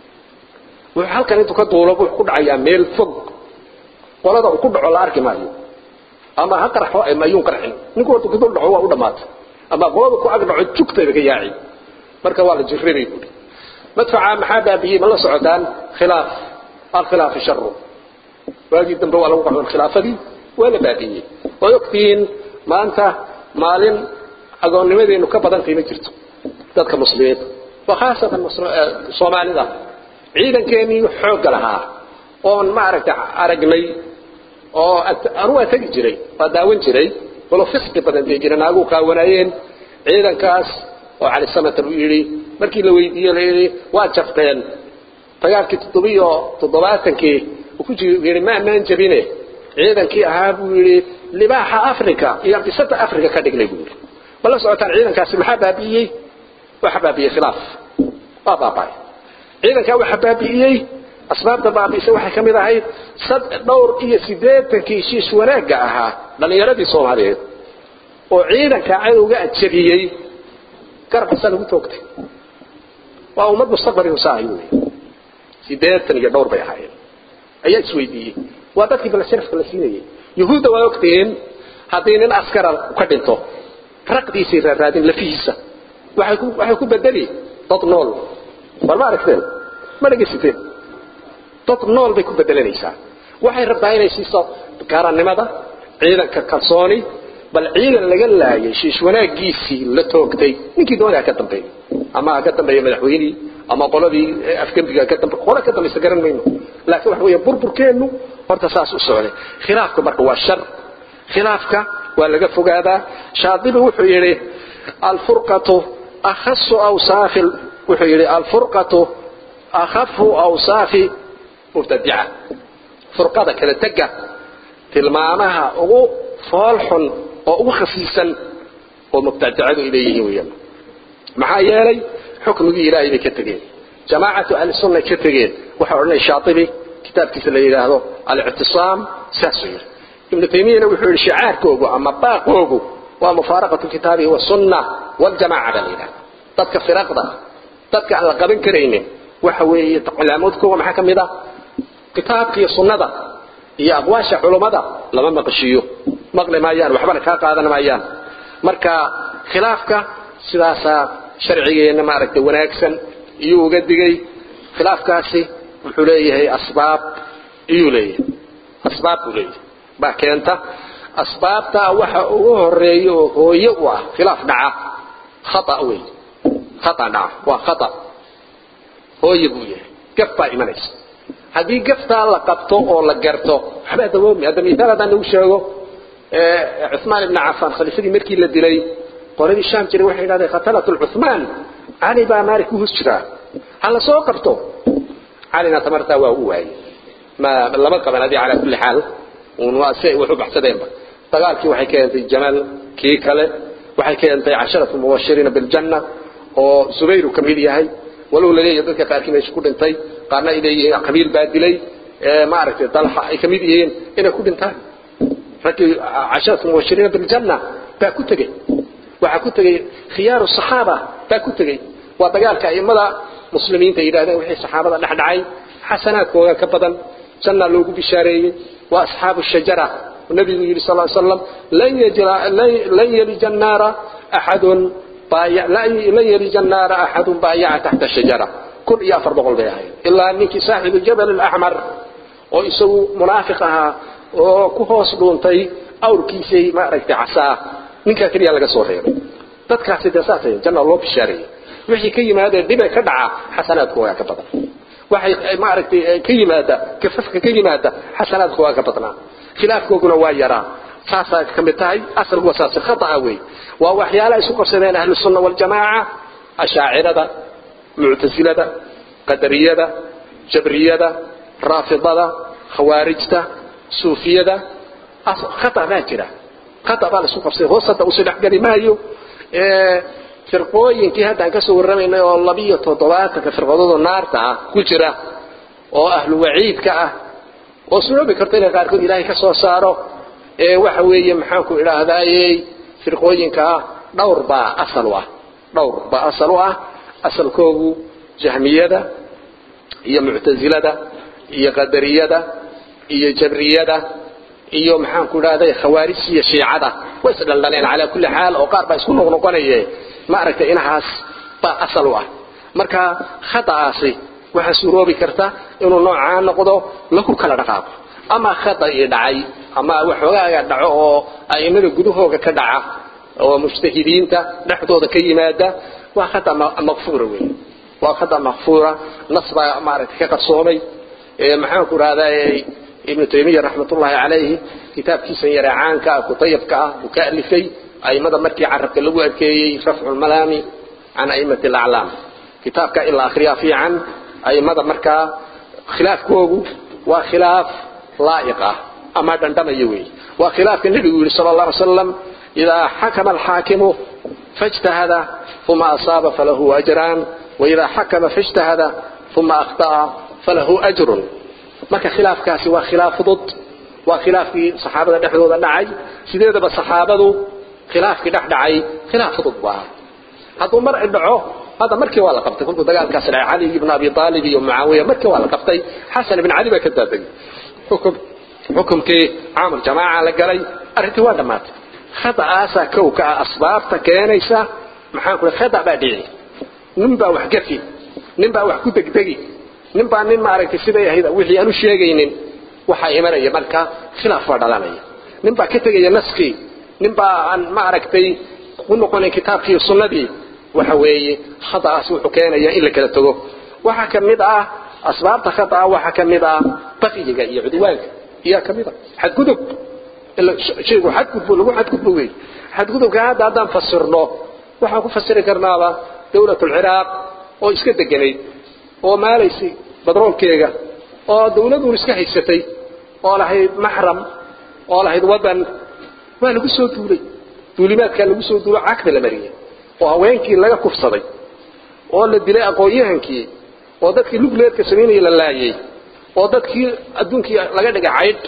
S2: wuxuu halkan intuu ka duulo wuxuu ku dhacayaa meel fog qolada uu ku dhaco la arki maayo ama ha qarxo ama ayuun qarxin ninku horta ku dul dhaco waa u dhammaatay ama qolada ku ag dhaco jugtayba ka yaaci marka waa la jirrabay buuri madfaca maxaa baabiyey ma la socotaan khilaaf alkhilaafi sharu waagii dambe waa lagu qaban khilaafadii waa la baabiyey way ogtihiin maanta maalin agoonnimadeenu ka badantay ma jirto dadka muslimiinta wa khaasatan soomaalida ciidankeenii xoogga lahaa oon maaragtay aragnay oo anu waa tegi jiray waa daawan jiray walo fisqi badan dee jira naaguu qaawanaayeen ciidankaas oo cali samatar uu yidhi markii la weydiiye la yidhi waa jabteen dagaalkii toddobiyo toddobaatankii uu ku yidhi ma ammaan jabine ciidankii ahaa buu yidhi libaaxa africa iyo bisada africa ka dhignay buu yidhi ma la socotaan ciidankaasi maxaa baabi'iyey waxa baabi'iyey khilaaf waa baaba'ay ciidankaa waxa baabi'iyey asbaabta baabi'isa waxay ka mid ahayd sad dhowr iyo siddeetankii shiish wanaagga ahaa dhallinyaradii soomaaliyeed oo ciidanka cadowga ajabiyey garabkasaa lagu toogtay waa ummad mustaqbali usaahay wey siddeetan iyo dhowr bay ahaayeen ayaa isweydiiyey waa dadkii bal sharafka la siinayay yuhuudda waa ogtihiin haddii nin askara ka dhinto raqdiisay raaraadin lafihiisa waxay ku waxay ku bedeli dad nool bal ma aragteen ma dhegaysateen dad nool bay ku bedelanaysaa waxay rabtaa inay siiso qaarannimada ciidanka kalsooni bal ciidan laga laayay shiish wanaagiisii la toogtay ninkii doonaya ka dambeeyay ama ha ka dambeeya madaxweynihii ama qoladii afgembiga ka dambe qolo ka dambaysa garan mayno laakiin waxa weeye burburkeennu horta saas u socday khilaafka marka waa shar khilaafka waa laga fogaadaa shaadibi wuxuu yidhi alfurqatu akhasu awsaafi wuxuu yidhi alfurqatu akhafu awsaafi mubtadica furqada kala tega tilmaamaha ugu fool xun oo ugu khafiifsan oo mubtadicadu ay leeyihiin weeyaan maxaa yeelay xukmigii ilaahay bay ka tegeen jamaacatu ahli sunna ka tegeen waxa odhanaya shaatibi kitaabkiisa la yidhaahdo alictisaam saasuu yidhi ibnu taymiyana wuxuu yidhi shicaarkoogu ama baaqoogu waa mufaaraqatu kitaabihi wasunna waljamaaca baa la yidhahda dadka firaqda dadka aan la qaban karaynin waxa weeye calaamoodkooga maxaa ka mid ah kitaabka iyo sunnada iyo aqwaasha culummada lama maqashiiyo maqli maayaan waxbana kaa qaadan maayaan marka khilaafka sidaasaa sharcigeenna maaragtay wanaagsan iyuu uga digay khilaafkaasi wuxuu leeyahay asbaab iyuu leeyahay asbaab buu leeyahay baa keenta asbaabtaa waxa ugu horeeya oo hooye u ah khilaaf dhaca khata wey khata dhaca waa khata hooye buu yahay gaf baa imanaysa haddii gaftaa la qabto oo la garto waxbaa dawoomi hadda miisaal haddaan nagu sheego cuثmaan ibn cafaan khaliifadii markii la dilay qoladii shaam jiray waxay yidhahdeen khatalat cuثmaan cali baa maalik ku hus jiraa ha la soo qabto calina tamartaa waa u waayey ma lama qaban adii calaa kulli xaal un waa si ay wax u baxsadeenba dagaalkii waxay keentay jamal kii kale waxay keentay casharatu mubashiriina biljanna oo zubayru ka mid yahay walow la leeyahay dadka qaarkii meesha ku dhintay qaarna ay leeyihiin qabiil baa dilay maaragtay dalxa ay ka mid yihiin inay ku dhintaan raggii casharatu mubashiriina biljanna baa ku tegey waxaa ku tegey khiyaaru saxaaba baa ku tegey waa dagaalka a'immada muslimiinta yidhahdeen wixii saxaabada dhex dhacay xasanaadkooga ka badan janna loogu bishaareeyey waa asxaabu shajara nabigu yidhi sal slam lan yalija annaara axadun lan yalija annaara axadun baayaca taxta shajara kun iyo afar boqol bay ahayd ilaa ninkii saaxibu jabal alaxmar oo isagu munaafiq ahaa oo ku hoos dhuuntay awrkiisay maaragtay casaa ninkaa keliya laga soo reebay dadkaasi dee saasay janna loo bishaareeyey wixii ka yimaadee dhibay ka dhaca xasanaadkoogaa ka badan waxay maaragtay ka yimaada kafafka ka yimaada xasanaadkoogaa ka badnaa khilaafkooguna waa yaraa saasaa ka mid tahay asalku waa saas khata'a wey waa waxyaalaha isu qabsadeen ahlu sunna waljamaaca ashaacirada muctasilada qadariyada jabriyada raafidada khawaarijta suufiyada khata baa jira khata baa la isku qabsaday hoos hadda usi dhexgeli maayo firqooyinkii haddaan kasoo warramaynay oo labiyo toddobaatanka firqadoodoo naarta ah ku jira oo ahlu waciidka ah oo suroobi karto inay qaarkood ilaahay ka soo saaro ee waxa weeye maxaanku idhaahdayey firqooyinkaa dhowr baa asal u ah dhowr baa asal u ah asalkoogu jahmiyada iyo muctasilada iyo qadariyada iyo jabriyada iyo maxaanku idhahday khawaarijta iyo shiicada way isdhaldhaleen calaa kulli xaal oo qaar baa isku noqnoqonaye maaragtay inahaas baa asal u ah marka khada'aasi waxaa suuroobi karta inuu noocaa noqdo lagu kala dhaqaaqo ama khada'ii dhacay ama waxoogaaga dhaco oo a'immada gudahooga ka dhaca oo mujtahidiinta dhexdooda ka yimaada waa khada maqfuura wey waa khada maqfuura nas baa maaragtay ka qarsoomay maxaanku idhahdaa ibnu taymiya raxmatullaahi calayhi kitaabkiisan yare caanka ah kutayabka ah uu ka alifay a'immada markii carabka lagu adkeeyey rafcu lmalaami can a'immati alaclaam kitaabka in la akhriyaa fiican a'immada markaa khilaafkoogu waa khilaaf laa'iq ah ama dhandhamaya weeye waa khilaafka nebigu yidhi sala allah alay slam idaa xakama alxaakimu fاجتهد ثم أصاب فله أجران وإذا حكم فاجتهد ثم أخطأ فله أجر marka khilaafkaasi waa khilaaf fudud waa khilaafkii saxaabada dhexdooda dhacay sideedaba saxaabadu khilaafkii dhex dhacay khilaaf fudud buu ahaa hadduu mar dhaco hadda markii waa la qabtay kolkuu dagaalkaas dhacay cali ibn abi aalib iyo mucaawiya markii waa la qabtay xasan ibn cali baa ka daadegay xukum xukumkii caamul jamaaca la galay arrintii waa dhammaatay khada'aasaa kow ka ah asbaabta keenaysa maxaan ku khada baa dhici nin baa wax gafi nin baa wax ku degdegi nin baa nin maaragtay siday ahayd wixii aanu sheegaynin waxaa imanaya marka khilaaf baa dhalanaya nin baa ka tegaya naskii nin baa aan maaragtay ku noqonayn kitaabkii sunnadii waxa weeye khada'aas wuxuu keenaya in la kala tago waxaa ka mid ah asbaabta khada'a waxaa ka mid ah baqiyiga iyo cudwaanka iyaa ka mid ah xadgudub shaygu xadgudbu lagu xadgudbo wey xadgudubka hadda haddaan fasirno waxaan ku fasiri karnaaba dawlatulciraaq oo iska deganayd oo maalaysay badroolkeega oo dawladuun iska haysatay oo lahayd maxram oo lahayd waddan waa lagu soo duulay duulimaadkaa lagu soo duulo cagta la mariyey oo haweenkii laga kufsaday oo la dilay aqoon-yahankii oo dadkii lugleedka samaynaya la laayey oo dadkii adduunkii laga dhigay caydh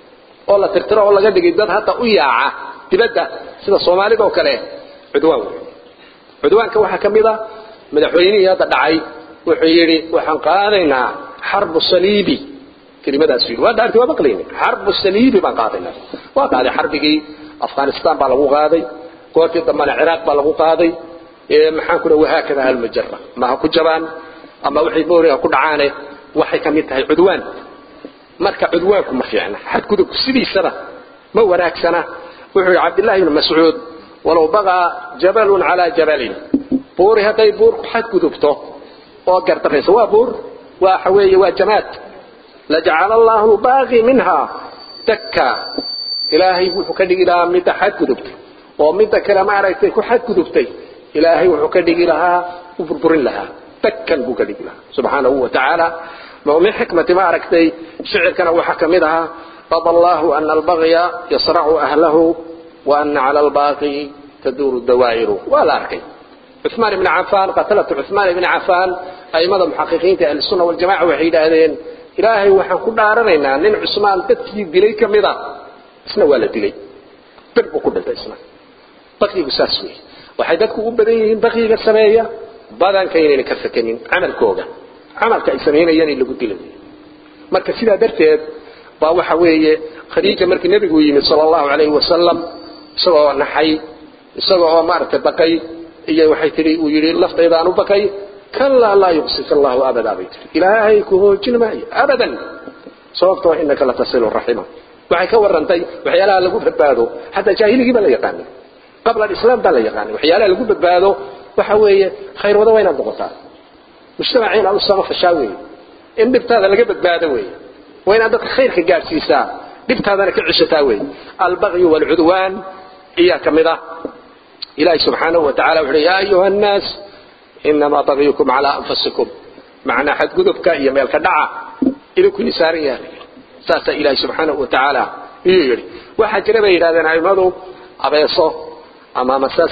S2: oo la tirtiro oo laga dhigay dad hadda u yaaca dibadda sida soomaalida oo kale cudwaan wey cudwaanka waxaa ka mid a madaxweynihii hadda dhacay wuxuu yidhi waxaan qaadaynaa xarbu saliibi kelimadaas yidhi waa dhaartay waa maqlayni xarbu saliibi baan qaadaynaa waa qaaday xarbigii afghanistan baa lagu qaaday goortii dambana ciraaq baa lagu qaaday maxaan ku dhaha wahaakada halmajara ma ha ku jabaan ama waxay mooriga ku dhacaane waxay ka mid tahay cudwaan marka cudwaanku ma fiicna xadgudubku sidiisana ma wanaagsana wuxuu yidhi cabdillahi ibnu mascuud walow baqaa jabalun calaa jabalin buuri hadday buur ku xadgudubto oo gardarayso waa buur waxa weeye waa jamaad lajacala allahu baaqi minha dakka ilaahay wuxuu ka dhigi lahaa midda xadgudubtay oo midda kale maaragtay ku xadgudubtay ilaahay wuxuu ka dhigi lahaa u burburin lahaa dakkan buu ka dhigi lahaa subxaanahu wa tacaala min xikmati maaragtay shicirkana waxaa ka mid ahaa qada allahu ana albagya yasracu ahlahu wa ana cala albaaqi taduuru dawaa'iru waa la arkay cuثmaan ibni cafaan qatalatu cuثmaan ibni cafaan a'immada muxaqiqiinta ahlisunna waljamaca waxay yidhaahdeen ilaahay waxaan ku dhaaranaynaa nin cusmaan dadkii dilay ka mid a isna waa la dilay bir buu ku dhintay isna baqigu saas wey waxay dadku u badan yihiin baqiga sameeya badanka inayna ka fakanin camalkooga camalka ay samaynayaan in lagu dilay marka sidaa darteed baa waxa weeye khadiija markii nebigu yimid sala allahu calayhi wasalam isagoo naxay isagoo oo maaragtay baqay iyo waxay tihi uu yidhi laftaydaan u baqay kalaa laa yuqsika allahu abadaa bay tihi ilaahay ku hoojin maayo abadan sababtoo inaka latasilu raxima waxay ka warantay waxyaalaha lagu badbaado xataa jaahiligii baa la yaqaanay qabla alislaam baa la yaqaanay waxyaalaha lagu badbaado waxa weeye khayr wada waa inaad noqotaa mujtamaca inaad u samafashaa weeye in dhibtaada laga badbaado weeye waa inaad dadka khayrka gaadhsiisaa dhibtaadana ka ceshataa weeye albagyu waalcudwaan iyaa ka mid ah ilaahi subxaanahu wa tacala wuxu uhi yaa ayuha annaas inamaa bagyukum calaa anfusikum macnaa xadgudubka iyo meelka dhaca idinku ini saaran yahay saasaa ilaahi subxaanahu wa tacaala iyuu yidhi waxaa jira bay yidhahdeen aimadu abeeso ama masas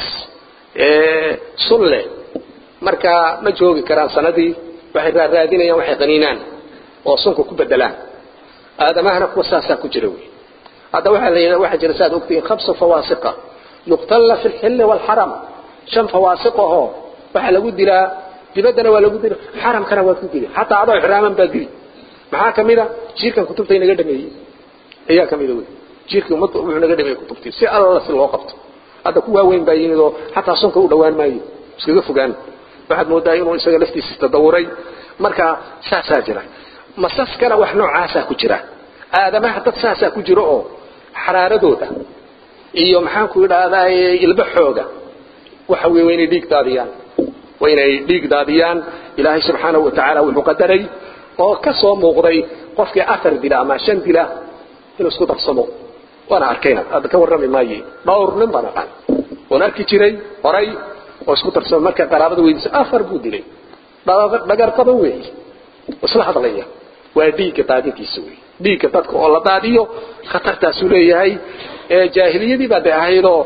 S2: sulle markaa ma joogi karaan sanadii waxay raaraadinayaan waxay qaniinaan oo sunka ku bedelaan aadamahana kuwa saasaa ku jira wey hadda waxaa la yidhahda waxaa jira saad ogtihiin khamsu fawaasiqa yuqtalla fi lxilli waalxaram shan fawaasiq ahoo waxaa lagu dilaa dibaddana waa lagu dila xaramkana waad ku dili xataa adoo ixraaman baa dili maxaa ka mid a jiirkan kutubta inaga dhameeyey ayaa ka mida wey jiirkii ummadda wuxuu naga dhameeyey kutubtii si alla si loo qabto hadda ku waaweyn baa yimid oo xataa sunka u dhowaan maayo iskaga fogaan waxaad moodaa inuu isaga laftiisa tadawuray marka saasaa jira masaskana wax noocaasaa ku jira aadamaha dad saasaa ku jira oo xaraaradooda iyo maxaan ku idhaahdaa ilbaxooga waxa wey waa inay dhiig daadiyaan waa inay dhiig daadiyaan ilaahay subxaanahu wa tacaala wuxuu qadaray oo ka soo muuqday qofkii afar dila ama shan dila inuu isku darsamo waana arkayna hadda ka warrami maaye dhowr nin baan aqaan oon arki jiray horay oo isku darsamo marka qaraabada weydiisa afar buu dilay dhagar qaban weey isla hadlaya waa dhiigga daadintiisa wey dhiigga dadka oo la daadiyo khatartaasuu leeyahay jaahiliyadii baa de ahaydoo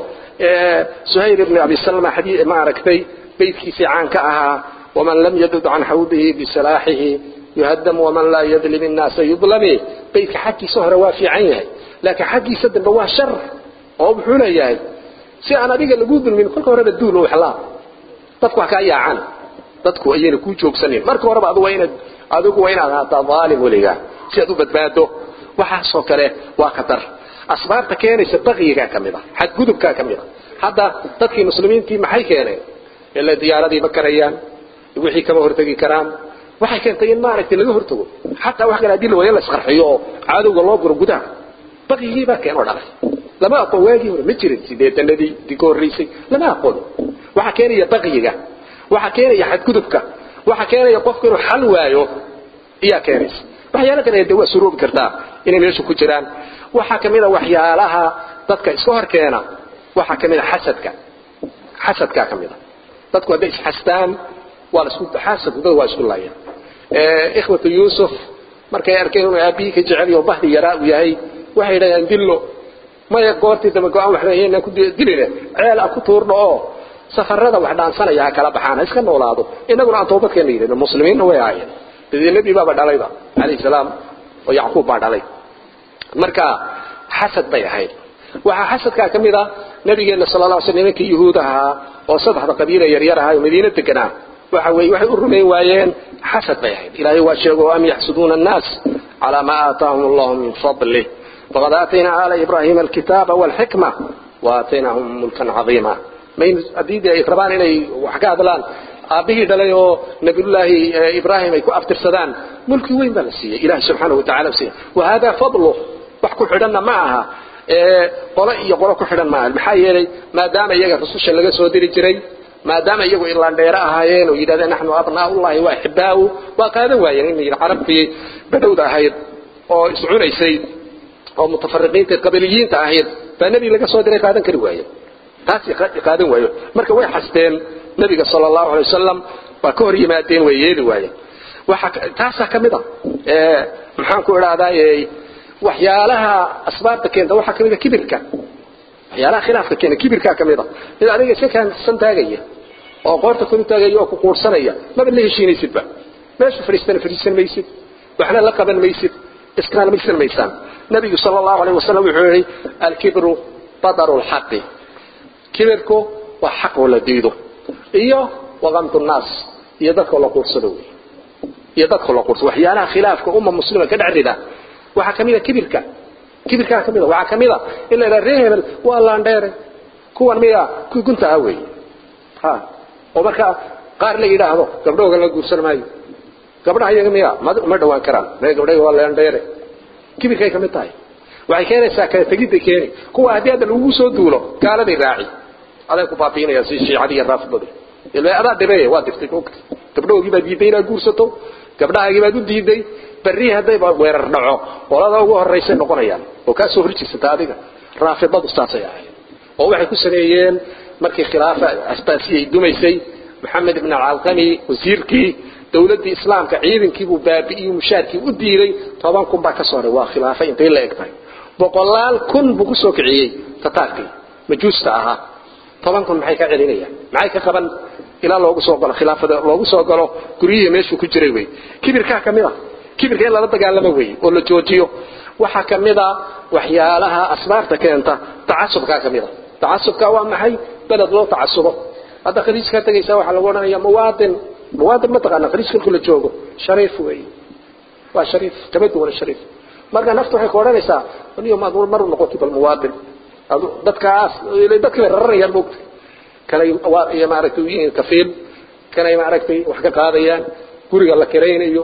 S2: suhayl ibni abi salma xadii ma aragtay beydkiisii caanka ahaa waman lam yadud can xawdihi bisalaaxihi yuhadam waman laa yadlim innaasa yudlami beydka xaggiisa hore waa fiican yahay laakiin xaggiisa dambe waa shar oo muxuu leeyahay si aan adiga lagu dulmin kolka horeba duul oo waxlaa dadku wax kaa yaacan dadku ayayna kuu joogsanin marka horeba adigu waa inaad adigu waa inaad ahaataa dhaalim weligaa si aad u badbaado waxaasoo kale waa khatar asbaabta keenaysa baqiyigaa ka mid a xadgudubkaa ka mid a hadda dadkii muslimiintii maxay keeneen ila diyaaradii ma karayaan wixii kama hortegi karaan waxay keentay in maaragtay laga hortago xataa wax kale haddii la waayo la isqarxiyo oo cadowga loo guro gudaha baqyigii baa keenoo dhalay lama aqoon waagii hore ma jirin sideetanadii dii ka horreysay lama aqoon waxaa keenaya baqyiga waxaa keenaya xadgudubka waxaa keenaya qofku inuu xal waayo iyaa keenaysa waxyaalo kale de waa suroobi kartaa inay meesha ku jiraan waxaa ka mid a waxyaalaha dadka iska hor keena waxaa ka mid a xasadka xasadkaa ka mid a dadku hadday isxastaan waa la isku xasadku dad waa isku laayeen ikhwatu yuusuf markay arkeen inuu aabbihii ka jecel yaho bahdi yaraa uu yahay waxay yidhahdeen dillo maya goortii dambe go-aan waxba haynaan ku diline ceel a ku tuurno oo safarada wax dhaansanaya ha kala baxaan ha iska noolaado innaguna aan toobadkeena yidhahno muslimiinna way ahaayeen dadii nebi baaba dhalayba calayhi salaam oo yacquub baa dhalay marka xasad bay ahayd waxaa xasadkaa ka mid a nabigeenna sala alla sl nimankii yuhuud ahaa oo saddexda qabiila yaryar ahaa oo madiina deganaa waxa weeye waxay u rumayn waayeen xasad bay ahayd ilaahay waa sheego am yaxsuduuna annaas calaa maa aataahum allahu min fadlih faqad aataynaa aala ibraahiima alkitaaba walxikma waataynahum mulkan cadiima mayn haddii de ay rabaan inay wax ka hadlaan aabbihii dhalay oo nabiyullaahi ibraahim ay ku aftirsadaan mulki weyn baa la siiyey ilahi subxaanahu watacala siiyey wahada fadlu wax ku xidhanna ma aha qolo iyo qolo ku xidhan maaha maxaa yeelay maadaama iyaga rususha laga soo diri jiray maadaama iyagu irlandheere ahaayeen oo yidhahdeen naxnu abnaaullahi wa axibaahu waa qaadan waayeen in carabtii badhowda ahayd oo iscunaysay oo mutafariqiinta qabiliyiinta ahayd baa nebi laga soo diray qaadan kari waaye taas qaadan waayo marka way xasteen nebiga sala allahu alay wasalam waa ka hor yimaadeen way yeeli waayeen waxa taasaa ka mid a maxaan ku idhahdaa waxyaalaha asbaabta keenta waxaa ka mid a kibirka waxyaalaha khilaafka keena kibirkaa ka mid a mid adiga iska kaansan taagaya oo qoorta kulu taagaya oo ku quursanaya maba la heshiinaysidba meesha fadhiistana fadhiisan maysid waxna la qaban maysid iskaalmaysan maysaan nabigu sala allahu alayh wasalam wuxuu yihi alkibru badaru lxaqi kibirku waa xaq oo la diido iyo waqamtu nnaas iyo dadkoo la quursado wey iyo dadkoo la quursado waxyaalaha khilaafka umma muslima ka dhex rida waxaa ka mid a kibirka kibirkaa ka mid a waxaa ka mid a in la yidhaha ree hebel waa laandheere kuwan miya kuwii gunta ah weeye ha oo marka qaar la yidhaahdo gabdhahooga la guursan maayo gabdhaha iyaga miya ma dhawaan karaan mee gabdhaha waa laandheere kibirkay ka mid tahay waxay keenaysaa kala tegidday keeni kuwa haddii hadda lagugu soo duulo gaaladay raaci aday ku baabiinayaan si shiicadii iyo raafidadii ilaa adaa dhibee waa dirtay gabdhahoogii baad diiday inaad guursato gabdhahaagii baad u diiday barri haddayba weerar dhaco qolada ugu horaysay noqonayaan oo kaa soo horjeesata adiga raafidadu saasay ahayd oo waxay ku sameeyeen markii khilaafa asbaasiyay dumaysay maxamed ibn alcalqami wasiirkii dowladdii islaamka ciidankiibuu baabi'iyu mushaarkii u diiday toban kun baa ka soo haray waa khilaafa intay la eg tahay boqolaal kun buu ku soo kiciyey tataarkii majuusta ahaa toban kun maxay ka celinayaan maxay ka qaban ilaa loogu soo galo khilaafada loogu soo galo guryihii meeshuu ku jiray wey kibirkaa ka mid a kibirka in lala dagaalamo wey oo la joojiyo waxaa ka mid a waxyaalaha asbaabta keenta tacasubkaa ka mid a tacasubka waa maxay beled loo tacasubo hadda khaliijkaa tegaysaa waxaa lagu odhanaya muwaadin muwaadin mataqaana khaliij kolku la joogo shariif wey waa shariif kama duwana shariif marka naftu waxay ku odhanaysaa niyo maad mar noqotay bal muwaadin dadkaas dadkii bay raranayaan moogta kanay maaragtay yihiin kafiil kanay maaragtay wax ka qaadayaan guriga la kiraynayo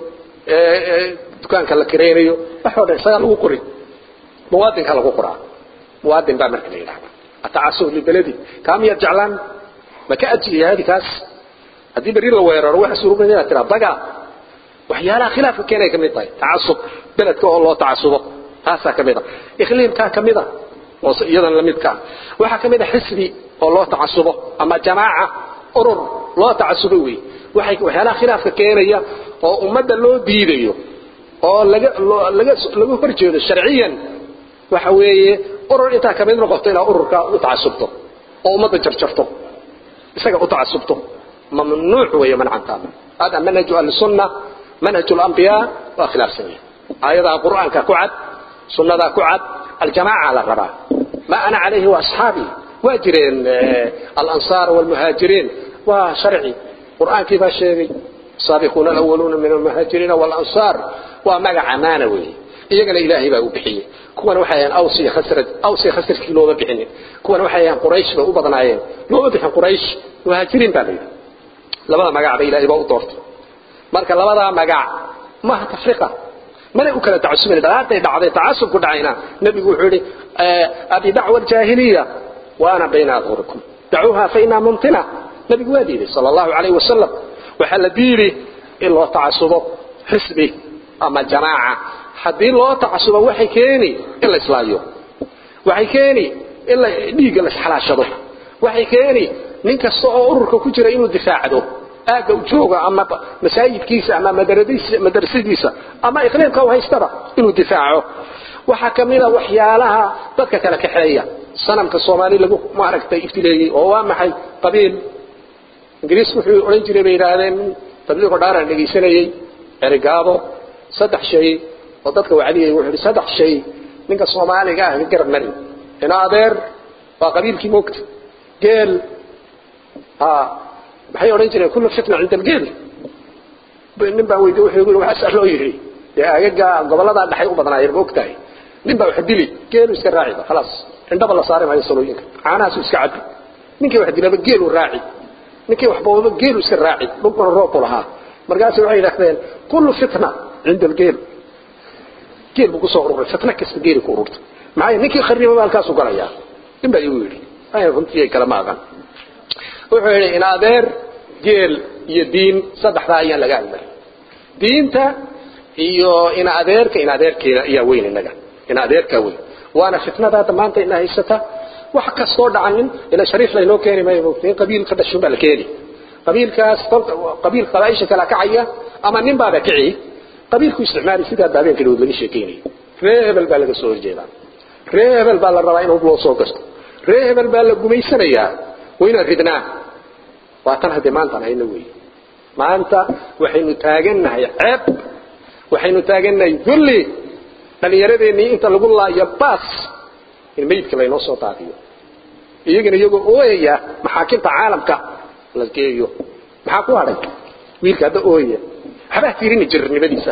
S2: dukaanka la kiraynayo waxoo dhan isagaa lagu qori muwaadinka lagu qoraa muwaadin baa marka la yidhahda atacasub libaladi kaa miyaad jeclaan ma ka ajiyahaadi kaas haddii berri la weeraro waxa suurugan inaad tiraa daga waxyaalaha khilaafka keenay ka mid tahay tacasub beledka oo loo tacasubo taasaa ka mid a ikhliimkaa ka mid a oo iyadan la midka waxaa ka mid a xisbi oo loo tacasubo ama jamaaca urur loo tacasubo wey waxay waxyaalaha khilaafka keenaya oo ummadda loo diidayo oo laga laga laga horjeedo sharciyan waxa weeye urur intaa ka mid noqoto inaad ururka u tacasubto oo ummadda jarjarto isaga u tacasubto mamnuuc weeye mancantaa hada manhaju ahlisunna manhaju alambiyaa waa khilaafsan yahay aayadaha qur'aanka ku cad sunnadaa ku cad aljamaaca la rabaa ma ana calayhi wa asxaabii waa jireen alansaar walmuhaajiriin waa sharci qur'aankii baa sheegay السابقون الأولون من المهاجرين والأنصار ومقع أمانة وي iyagana ilaahay baa u bixiyey kuwan waxay awsiya khasrad awsiya khasradkii looba bixinin kuwan waxay quraysh ba u badnaayeen looba bixin quraysh muhaajiriin baa layidhi labada magac ba ilaahay baa u doortay marka labada magac maaha tafriqa mana u kala tacasubin dhalaatay dhacday tacasubku dhacayna nabigu wuxuu yidhi abi dacwa aljaahiliya wa ana bayna adhurikum dacuuha fa inaa mumtina nabigu waa diiday sala allahu calayhi wasalam waxaa la diiri in loo tacasubo xisbi ama jamaaca haddii loo tacasubo waxay keeni in la islaayo waxay keeni in la dhiigga la isxalaashado waxay keeni nin kasta oo ururka ku jira inuu difaacdo aagga u jooga ama masaajidkiisa ama madrasadiisa ama iqliimka u haystaba inuu difaaco waxaa ka mid a waxyaalaha dadka kala kaxeeya sanamka soomaali lagu maaragtay ibtileeyey oo waa maxay qabiil ingiriisku wuxuu odhan jiray bay yidhaahdeen tabliiqo dhaaraan dhegaysanayey erigaabo saddex shay oo dadka wacdiyay wuxuu yidhi saddex shay ninka soomaaliga ah ka garab marin ina adeer waa qabiilkii moogta geel ha maxay odhan jireen kullu fitna cinda algeel nin baa weydiye wuxuu yidhi waxaasaa loo yidhi dee agaga gobolladaa dhexay u badnaayeen ma ogtahay nin baa wax dili geelu iska raaciba khalaas indhaba la saari maayo salooyinka caanahaasu iska cabi ninkii wax dilaba geelu raaci ninkii wax boobaba geelu iska raaci dhulkuna roobku lahaa markaasay waxay yidhahdeen kullu fitna cinda algeel geel buu kusoo ururay fitna kasta geeli ku ururta maxaa ninkii kharibaba halkaasu galayaa nin baa igu yidhi runtii kale ma aqan wuxuu yidhi in adeer geel iyo diin saddexdaa ayaan laga hadlay diinta iyo in adeerka in adeerkeeda ayaa weyn inaga in adeerkaa weyn waana fitnada hadda maanta ina haysata wax kastoo dhacanin ila shariif laynoo keeni maayo moogtay qabiil ka dhashun baa la keeni qabiilkaas qabiil qabaaisha kala kacaya ama nin baaba kici qabiilku isticmaali sidaa daabeenka dhawood laga sheekeynayay ree hebel baa laga soo horjeedaa ree hebel baa la rabaa in hub loo soo gasto ree hebel baa la gumaysanayaa waynaan ridnaa waa tan haddee maantaan hayna weeye maanta waxaynu taagannahay ceeb waxaynu taagannahay dulli dhallinyaradeenii inta lagu laayo baas in meydka laynoo soo daadiyo iyagana iyagoo ooyaya maxaakimta caalamka la geeyo maxaa ku hadhay wiilka hadda ooyaya waxbaa tiirini jirnimadiisa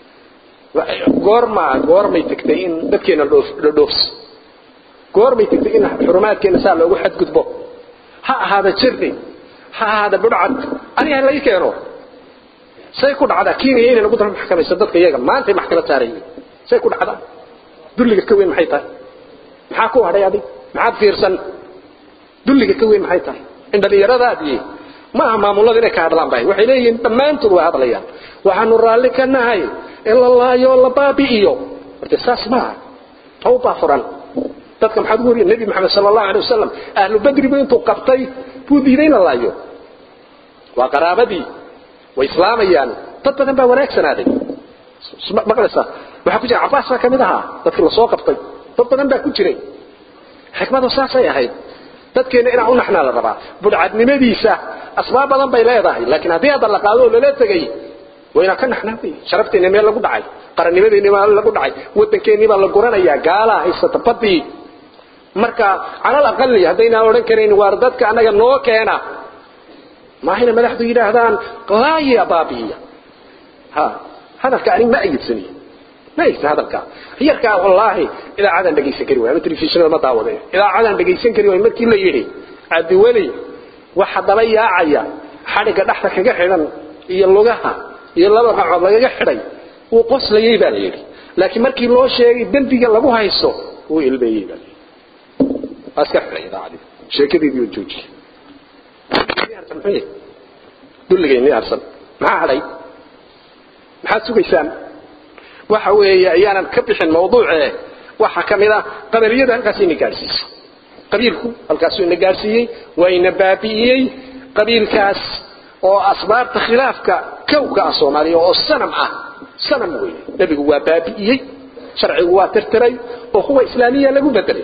S2: goorma goormay tagtay in dadkeena dhodhoofs goormay tagtay in xurumaadkeena saa loogu xadgudbo ha ahaada jirni ha ahaada budhcad aniga laga keeno say ku dhacdaa kenya inay nagu daba maxkamayso dadka iyaga maantay maxkamad saarayiin say ku dhacdaa dulliga ka weyn maxay tahay maxaa ku hadhay adig maxaad fiirsan dulliga ka weyn maxay tahay in dhallinyaradaadii ma aha maamulada inay ka hadlaan bay waxay leeyihiin dhammaantood waa hadlayaan waxaanu raalli ka nahay in la laayo la baabi'iyo horte saas maaha tawbaa furan dadka maxaad ugu wariya nebi maxamed sala allahu alay wasalam ahlu badribu intuu qabtay buu diiday in la laayo waa qaraabadii way islaamayaan dad badan baa wanaagsanaaday maqlaysaa waxaa ku jira cabaas baa ka mid ahaa dadkii lasoo qabtay dad badan baa ku jiray xikmadu saasay ahayd dadkeena inaan u naxnaa la rabaa budhcadnimadiisa asbaab badan bay leedahay laakiin haddii hadda la qaado oo lala tegay wayna ka naxnaa wey sharafteena meel lagu dhacay qarannimadeeni baa lagu dhacay waddankeennii baa la guranayaa gaalaa haysata badii marka calal aqali haddaynaan odhan karayn waar dadka annaga noo keena maahayna madaxdu yidhaahdaan laaya baabi'iya ha hadalka anig ma ayidsaniyo ma ayidsan hadalka yarkaa wallaahi idaacadan dhegaysan kari waay ama telefishinada ma daawade idaacadan dhegaysan kari waay markii la yidhi cabdiweli waxa daba yaacaya xadhigga dhexda kaga xidhan iyo lugaha iyo laba qacood lagaga xidhay wuu qoslayey baa la yidhi laakiin markii loo sheegay dembiga lagu haysto wuu ilmeeyey baa layidhi waa iska xidhay idaacadii sheekadeedii oo joojiyey dulligayni harsan maxaa hadhay maxaad sugaysaan waxa weeye ayaanan ka bixin mawduucee waxa ka mid ah qabaliyada halkaas ina gaadhsiisay qabiilku halkaasuu ina gaadhsiiyey waa ina baabi'iyey qabiilkaas oo asbaabta khilaafka kowka ah soomaaliya oo sanam ah sanam weeye nebigu waa baabi'iyey sharcigu waa tirtiray oo kuwa islaamiya lagu bedelay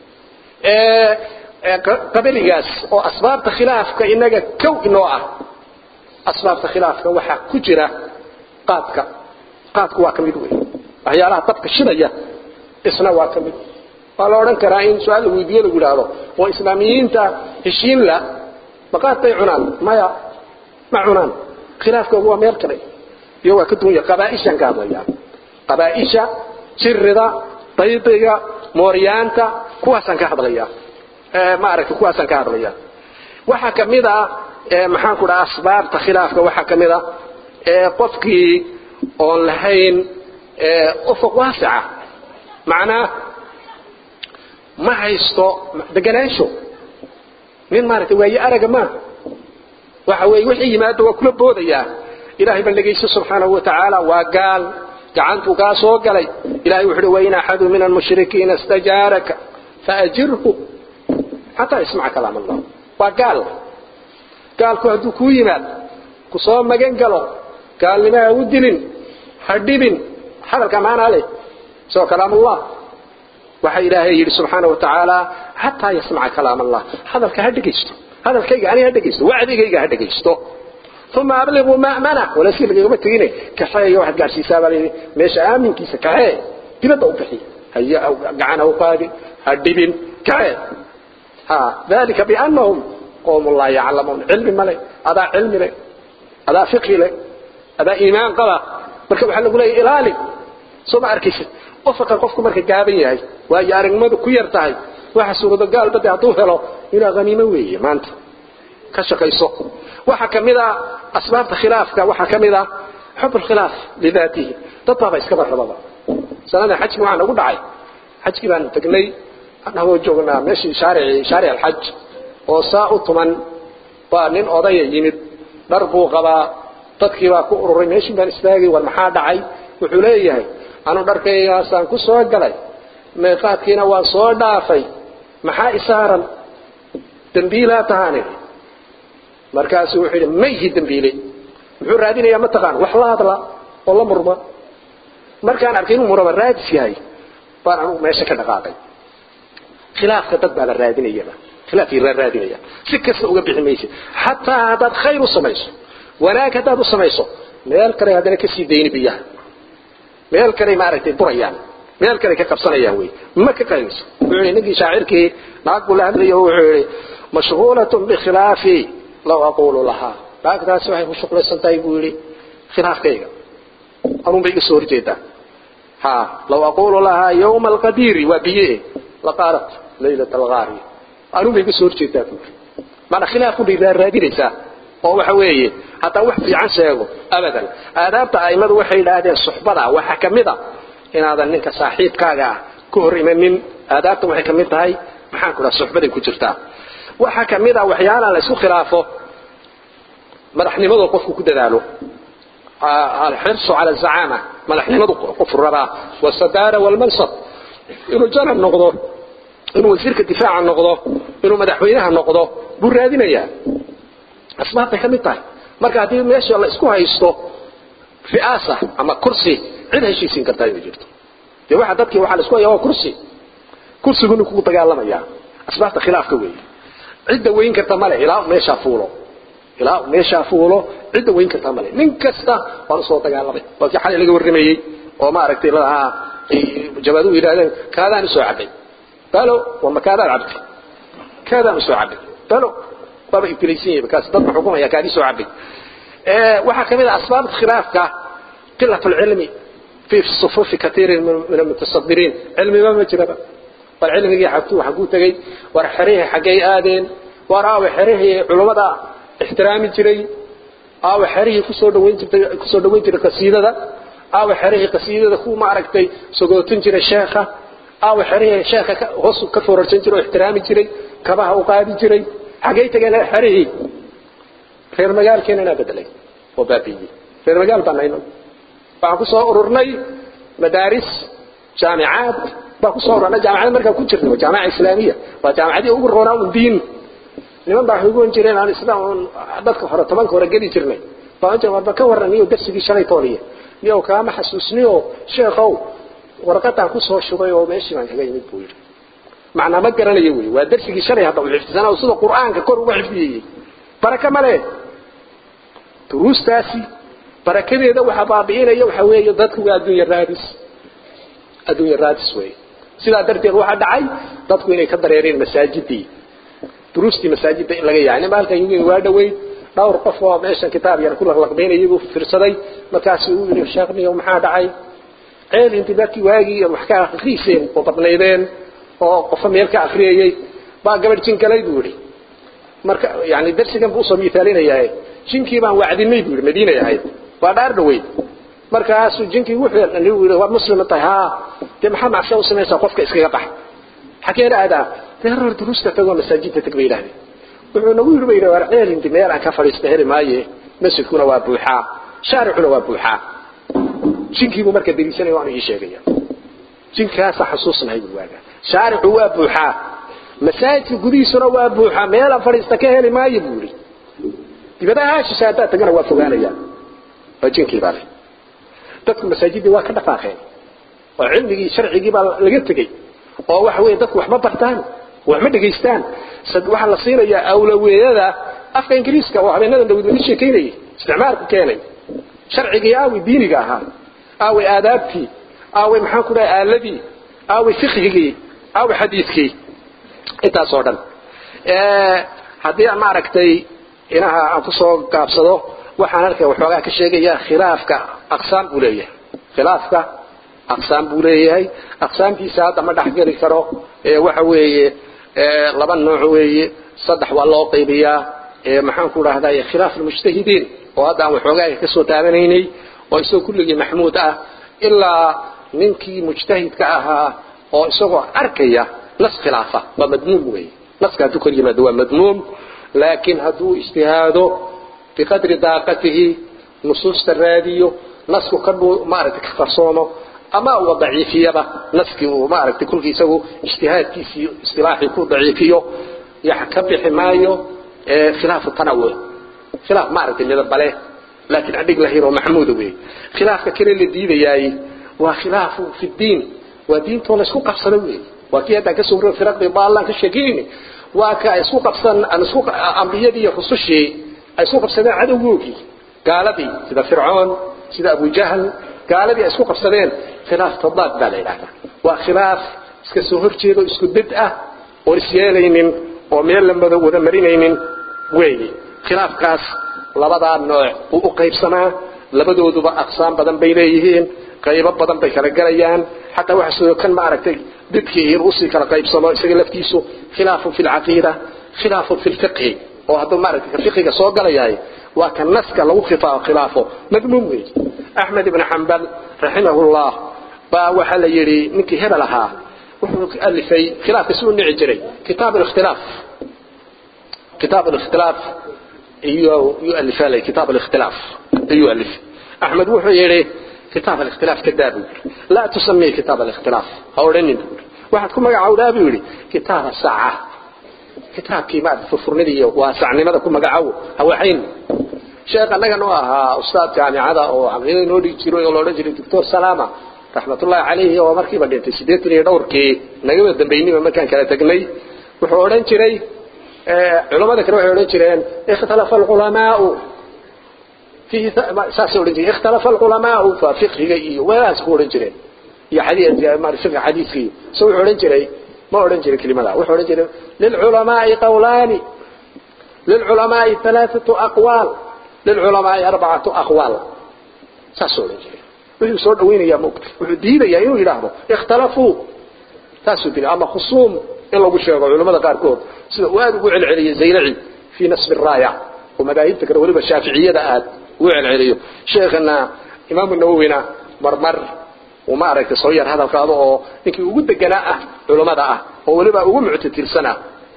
S2: qabiligaas oo asbaabta khilaafka inaga kow inoo ah asbaabta khilaafka waxaa ku jira qaadka qaadku waa ka mid wey waxyaalaha dabka shidaya isna waa ka mid waa la odhan karaa in su-aal la weydiiyo lagu idhaahdo oo islaamiyiinta heshiin la ma qaad bay cunaan maya ma cunaan khilaafkoogu waa meel kale iyo waa ka duwanya qabaaishaan ka hadlayaa qabaaisha jirida daydiga mooryaanta kuwaasaan ka hadlayaa maaragtay kuwaasaan ka hadlaya waxaa ka mid ah maxaan ku dhaha asbaabta khilaafka waxaa ka mid ah qofkii oon lahayn ufuq waasica macnaa ma haysto deganaansho nin maaragtay waaye araga maaha waxa weeye wixii yimaado waa kula boodayaa ilaahay baan dhegayso subxaanahu watacaala waa gaal gacantuu kaa soo galay ilahay wuxu uhi wain axadu min almushrikiina istajaaraka faajirhu xataa yasmaca kalaam allah waa gaal gaalku hadduu kuu yimaado ku soo magan galo gaalnimo ha u dilin ha dhibin hadalka maanaa leh soo kalaamullah waxa ilaahay yidhi subxaana wa tacaala xataa yasmaca kalaam allah hadalka ha dhegaysto hadalkayga aniga ha dhegaysto wacdigayga ha dhegaysto uma abliquu ma'mana walaaskii lagagama tegine kaxeeyo waxaad gaadhsiisaa baa layidhi meesha aaminkiisa kaxee dibadda u bixi haya gacan ha u qaadin ha dhibin kaxee ha dalika biannahum qowm laa yaclamuun cilmi male adaa cilmi leh adaa fiqhi leh adaa iimaan qaba marka waxaa lagu leeyahy ilaali soo ma arkaysid qofka qofku marka gaaban yahay waayo aragnimadu ku yar tahay waxa suurado gaalba dee hadduu helo inaa haniimo weeye maanta ka shaqayso waxaa ka mid a asbaabta khilaafka waxaa ka mid a xub alkhilaaf lidaatihi dad baaba iskaba rababa sanada xajki waxaa nagu dhacay xajkii baanu tegnay anagoo joognaa meeshii shaarici shaaric alxaj oo saa u tuman baa nin odaya yimid dhar buu qabaa dadkii baa ku ururay meeshii baan istaagay war maxaa dhacay wuxuu leeyahay anu dharkaygaasaan ku soo galay meeqaadkiina waan soo dhaafay maxaa isaaran dembiilaa tahaani markaasuu wuxuu yidhi mayhi dembiile muxuu raadinayaa mataqaan wax la hadla oo la murma markaan arkay inuu muraba raadis yahay baan anugu meesha ka dhaqaaqay khilaafka dad baa la raadinayaba khilaafkii la raadinaya si kasta uga bixi maysid xataa haddaad khayr u samayso wanaag haddaad u samayso meel kale haddana kasii dayni biyaha meel kale maaragtay burayaan meel kale ka qabsanayaan wey ma ka qaynayso wuxuu yidhi ninkii shaacirkii naag buu la hadlayo wuxuu yidhi mashghuulatun bikhilaafi law aquulu lahaa naagtaasi waxay ku shuqlaysan tahay buu yidhi khilaafkayga anuun bay iga soo horjeedaa ha law aquulu lahaa yawma alqadiiri waa biye laqaalat laylat algaari anuun bay iga soo horjeedaa buu yidhi maana khilaafku bay raadinaysaa oo waxa weeye haddaan wax fiican sheego abadan aadaabta a'immadu waxay yidhaahdeen suxbada waxaa ka mid a inaadan ninka saaxiibkaaga ah ka hor imanin aadaabta waxay ka mid tahay maxaan ku dhaha suxbaday ku jirtaa waxaa ka mid a waxyaalaha la isku khilaafo madaxnimadoo qofku ku dadaalo alxirsu cala azacaama madaxnimadu qofu rabaa wasadaara walmansab inuu janab noqdo inuu wasiirka difaaca noqdo inuu madaxweynaha noqdo buu raadinayaa asbaabtay ka mid tahay marka haddii meesha la isku haysto ri'aasa ama kursi cid heshiisiin kartaa inay jirto dee waxa dadkii waxaa la isku haya waa kursi kursiguna kugu dagaalamaya asbaabta khilaafka weeye cidda weyn karta male ilaa meeshaa fuulo ilaa meeshaa fuulo cidda weyn karta male nin kasta waan usoo dagaalamay waa kii xalay laga warramayey oo maaragtay ladahaa jabaaduhu yidhahdeen kaadaan usoo cabay balo wama kaadaan cabtay kaadaan usoo cabay balo waaba ibtilaysan yahay kaas dadka xukumaya kaadii soo cabay waxaa ka mid ah asbaabta khilaafka qilatu lcilmi fi sufufi katiirin min almutasadiriin cilmiba ma jiraba war cilmigii xagtuu xaguu tegey war xerihii xaggay aadeen war aawe xerihii culummada ixtiraami jiray aawe xerihii kusoo dhawayn jirtay kusoo dhawayn jiray qasiidada aawe xerihii qasiidada ku maaragtay sogootin jiray sheekha aawe xerihii sheekha hoos ka foorarsan jiray oo ixtiraami jiray kabaha u qaadi jiray xaggay tageen xerihii reer magaalkeena inaa bedelay oo baabiiyey reer magaal baan nayno waxaan ku soo ururnay madaaris jaamicaad baan ku soo ururnay jaamacada markaan ku jirnay waa jaamaca islaamiya waa jaamacadii ugu roonaa un diin niman baa waxay ugu jireen aan isla un dadka hore tobanka hore geli jirnay baan jir warba ka warran niyo darsigii shalay tooniya niyow kaama xasuusniyo sheekhow warqadaan ku soo shubay oo meeshii baan kaga yimid buu yidhi macnaa ma garanayo wey waa darsigii shalay hadda uu xifdisanaa oo sida qur'aanka kor uga xifdiyey baraka male duruustaasi barakadeeda waxa baabi'inaya waxa weeye dadku waa adduunya raadis adduunya raadis weeye sidaa darteed waxaa dhacay dadku inay ka dareereen masaajidii duruustii masaajidda in laga yahay nin halkan yimid waa dhaweyd dhowr qof oo meeshan kitaab yar ku laqlaqbeynayay buu fiirsaday markaasuu uu yidhi sheekh niyow maxaa dhacay ceel intii dadkii waagii wax ka akhriiseen oo badnaydeen oo qofa meel ka akhriyayey baa gabadh jinkalay buu yidhi marka yani darsigan buu usoo miaalinayaa jinkii baan wacdinay buu yidhi madiinay ahayd waa dhaar dhaweyd markaasuu jinkii wuxuu yidhi waad muslima tahay haa dee maxaa macsiya u samaysaa qofka iskaga bax xageena aadaa dee hor duruusta tagoo masaajidda tag bay yidhahdeen wuxuu nagu yidhi ba yidhi war ceel inti meel aan ka fadhiista heli maaye masjidkuna waa buuxaa shaaricuna waa buuxaa jinkiibuu marka dariisanaya waanu ii sheegaya jinkaasa xasuusnahay buu waagaa shaaricu waa buuxaa masaajidka gudihiisuna waa buuxaa meelaan fadhiista ka heli maayo buu yidhi dibadaha shisha haddaad tagana waa fogaanayaan waa jinkii baa leh dadku masaajidii waa ka dhaqaaqeen oo cilmigii sharcigii baa laga tegey oo waxa weeye dadku waxma bartaan waxma dhegaystaan waxaa la siinayaa awlaweeyada afka ingiriiska oo habeenadan dawid laga sheekaynayay isticmaalku keenay sharcigii aaway diiniga ahaa aaway aadaabtii aaway maxaan ku dhahay aaladii aaway fiqhigii aaway xadiidkii intaas oo dhan haddii aan maaragtay inaha aan kusoo gaabsado waxaan halka waxoogaa ka sheegayaa khilaafka aqsaam buu leeyahay khilaafka aqsaam buu leeyahay aqsaamtiisa hadda ma dhexgeli karo waxa weeye laba nooc weeye saddex waa loo qaybiyaa maxaan ku dhahday khilaaf almujtahidiin oo hadda aan waxoogaa ka soo taabanaynay oo isagoo kulligii maxmuud ah ilaa ninkii mujtahidka ahaa oo isagoo arkaya nas khilaafa waa madmuum weeye naska hadduu kor yimaado waa madmuum laakiin hadduu ijtihaado biqadri daaqatihi nusuusta raadiyo nasku ka maaragtay ka qarsoomo ama uu daciifiyaba naskii uu maaragtay kulkii isagu ijtihaadkiisii istilaaxii ku daciifiyo yax ka bixi maayo khilaafu tanawuc khilaaf maaragtay midabale laakiin adhig lahir oo maxmuuda weeye khilaafka kale la diidayaay waa khilaafu fi diin waa diintoo la isku qabsado weeye waa kii haddaan ka soo warro firaqdii baallaan ka sheekinayni waa ka isku qabsan aan isku ambiyadii iyo rusushii ay isku qabsadeen cadowgoogii gaaladii sida fircoon sida abu jahl gaaladii ay isku qabsadeen khilaaf tadaad baa la yidhahdaa waa khilaaf iska soo horjeedo isku dad ah oo isyeelaynin oo meel la wada marinaynin weeye khilaafkaas labadaa nooc uu u qaybsamaa labadooduba aqsaam badan bay leeyihiin qaybo badan bay kala galayaan xataa waxa sidoo kan maaragtay dadkii in usii kala qaybsamo isaga laftiisu khilaafun fi lcaqiida khilaafun fi lfiqhi oo hadduu maaragtay ka fiqiga soo galayahay waa ka naska lagu khilaafo madmuum weeye axmed ibn xambal raximahullah baa waxaa la yidhi ninkii hebel ahaa wuxuu alifay khilaafka si u nici jiray kitaab alikhtilaaf kitaab alikhtilaaf iyo yualifaa lay kitaab alikhtilaaf ayuu alifay axmed wuxuu yidhi kitaab alikhtilaaf ka daa buu yidhi laa tusamii kitaab alikhtilaaf ha odhanin buu yidhi waxaad ku magacowdaa buu yidhi kitaaba saaca kitaabkii maarata furfurnidii iyo waasacnimada ku magacow hawaxayn sheekh annaga noo ahaa ustaad jaamicada oo caqiida noo dhigi jiray oo loodhan jiray doctor salama raxmatullaahi calayhi oo markiiba dhintay siddeetan iyo dhowrkii nagaba dambaynima markaan kala tegnay wuxuu odhan jiray culamada kale waxay odhan jireen ikhtalafa alculamaau fihi saasay odhan jireen ikhtalafa alculamaau fa fiqhiga iyo wadaas ku odhan jireen iyo xadiis fiqhi xadiiska iyo so wuxuu odhan jiray ما أورن جري كلمة لا وحورن جري للعلماء قولان للعلماء ثلاثة أقوال للعلماء أربعة أقوال ساسورن جري وحي سور دوين يا مكت وحي دينا يا إنو يلاحظوا اختلفوا تاسو دين أما خصوم إلا بشيء علماء قاركود سيدا واد وعل علي زيلعي في نسب الرايع ومذاهب تكره ولبا الشافعية دآت وعل علي شيخنا إمام النووينا مرمر وما أرأيك صغير هذا القاضي إنك وجود جناء علماء ده هو اللي بقى وجمع تلسنا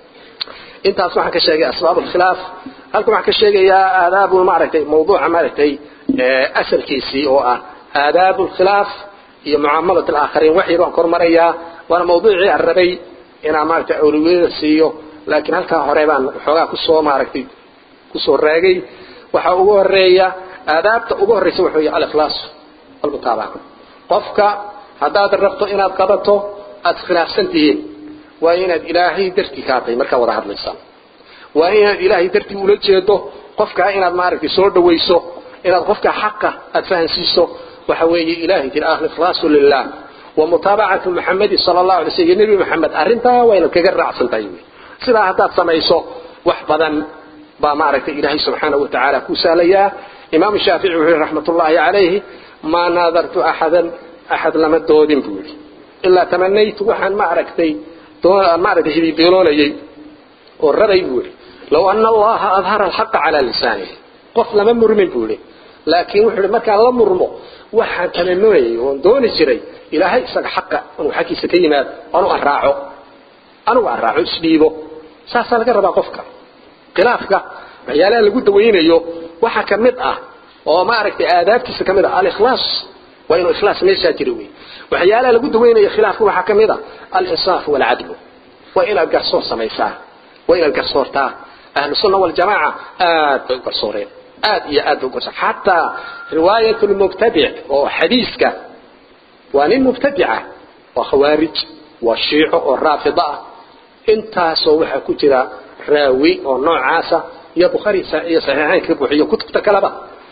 S2: أنت أصبح كشيء أسباب الخلاف هل كم كشيء يا آداب المعركة موضوع معركة أسل كيسي أو آداب الخلاف هي معاملة الآخرين وحي روح كرمريا وأنا موضوعي الربي أنا معركة أولوية سيو لكن هل كان هريبان حوجا كسو معركة كسو الراجي وحوجا الريا آداب تأوجا الرئيس وحوي على الإخلاص المتابعة qofka haddaad rabto inaad qabato aad khilaafsan tihiin waa inaad ilaahay dartii kaa tahay markaa wada hadlaysaan waa inaad ilaahay dartii ula jeedo qofkaa inaad maaragtay soo dhawayso inaad qofka xaqa aad fahansiiso waxa weeye ilaahay tiri alikhlaasu lilah wa mutaabacatu muxamedi sala allahu alay slam iyo nebi maxamed arrintaa waa inaad kaga raacsan tahay wey sidaa haddaad samayso wax badan baa maaragtay ilaahay subxaanahu watacaala ku sahlayaa imaamu shaafici wuxuu yihi raxmatullaahi calayhi ما ناظرت أحدا أحد لما دودين بولي إلا تمنيت وحن ما عرفتي ما عرفت هذي دينوني والربي بولي لو أن الله أظهر الحق على لسانه قف لما مرمين بولي لكن وحنا ما كان مرمو وحن تمنوي ودون الجري إلى هاي سق حق وحكي ستيمات أنا أراعو أنا أراعو سبيبه ساسا لك ربا قفك خلافك عيالا لقود وينيو وحا كمد أه oo maaragtay aadaabtiisa kamid ah al-ikhlaas waa inuu ikhlaas meesha jiro wey waxyaalaha lagu daweynayo khilaafka waxaa kamid ah al-insaaf wal-cadl waa inaad garsoor samaysaa waa inaad garsoortaa ahlu sunna waljamaaca aad bay u garsooreen aad iyo aad bay u garsooreen xataa riwaayat lmubtadic oo xadiiska waa nin mubtadica waa khawaarij waa shiico oo raafida ah intaasoo waxaa ku jira raawi oo noocaasa iyo bukhaari iyo saxiixaynka buuxiyo kutubta kaleba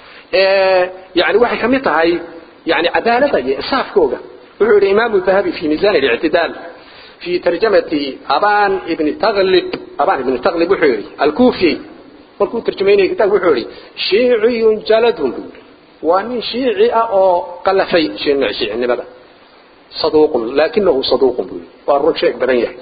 S2: yani waxay ka mid tahay yani cadaalada iyo insaafkooga wuxuu yihi imaamu dahabi fi miisan اlictidaal fi tarjamati aban ibni taglib aban ibni taglib wuxuu yihi alkufi markuu tarjumaynaya kitaabka wuxuu yihi shiiciyun jaladun buu yihi waa nin shiici ah oo qalafay shiicinimada saduuqun laakinahu saduuqun buu yihi waa run sheeg badan yahay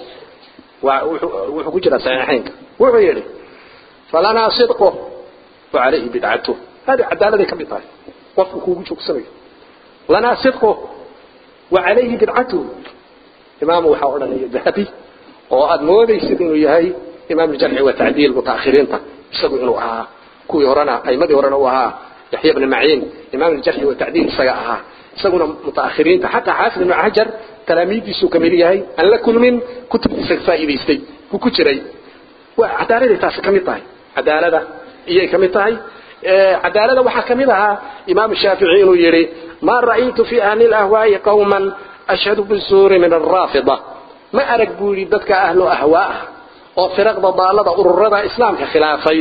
S2: wuxuu ku jira saxiixaynka wuxuu yihi falanaa sidqo wacalayhi bidcatuh hadi cadaaladay ka mid tahay qofku kuugu joogsanayo lanaa sidqo wacalayhi bidcatuh imaamu waxaa odhanaya dahabi oo aada moodaysid inuu yahay imaam jarxi wa tacdiil mutaakhiriinta isagu inuu ahaa kuwii horena aimadii horena uu ahaa yaxya bni maciin imaam jarxi wa tacdiil isaga ahaa isaguna mutaakhiriinta xataa xaafid ibnu xajar talaamiidiisuu kamid yahay aan la kulmin kutubtiisa faa'iidaystay ku ku jiray waa cadaaladay taasi ka mid tahay cadaalada iyay ka mid tahay cadaalada waxaa ka mid ahaa imaam shaafici inuu yidhi ma ra'aytu fi ahli lahwaa'i qawman ashhadu bizuuri min alraafida ma arag buu yidhi dadka ahlu ahwaa'ah oo firaqda daalada ururada islaamka khilaafay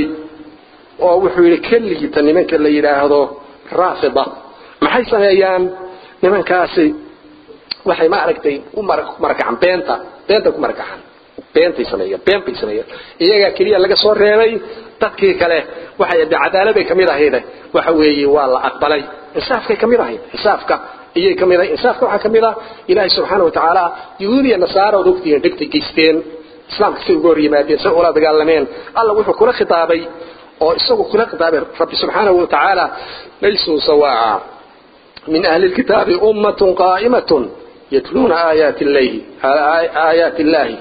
S2: oo wuxuu yidhi keligiita nimanka la yidhaahdo raafida maxay sameeyaan nimankaasi waxay ma aragtay u marakacan beenta beenta ku marakacan beentay sameeyeen been bay sameeyeen iyagaa keliya laga soo reebay dadkii kale waxay de cadaaladay kamid ahayd waxa weeye waa la aqbalay insaafkay kamid ahayd insaafka iyay kamid ahayd insaafka waxaa kamid ah ilaahay subxaana watacaala yahuud iyo nasaara ood ogtihiin dhibtay geysteen islaamka say uga hor yimaadeen say ula dagaalameen alla wuxuu kula khitaabay oo isagu kula khitaabay rabbi subxaanahu watacaala laysuu sawaaca min ahli lkitaabi ummatun qaa'imatun yatluuna aayaati llayhi aayaati illaahi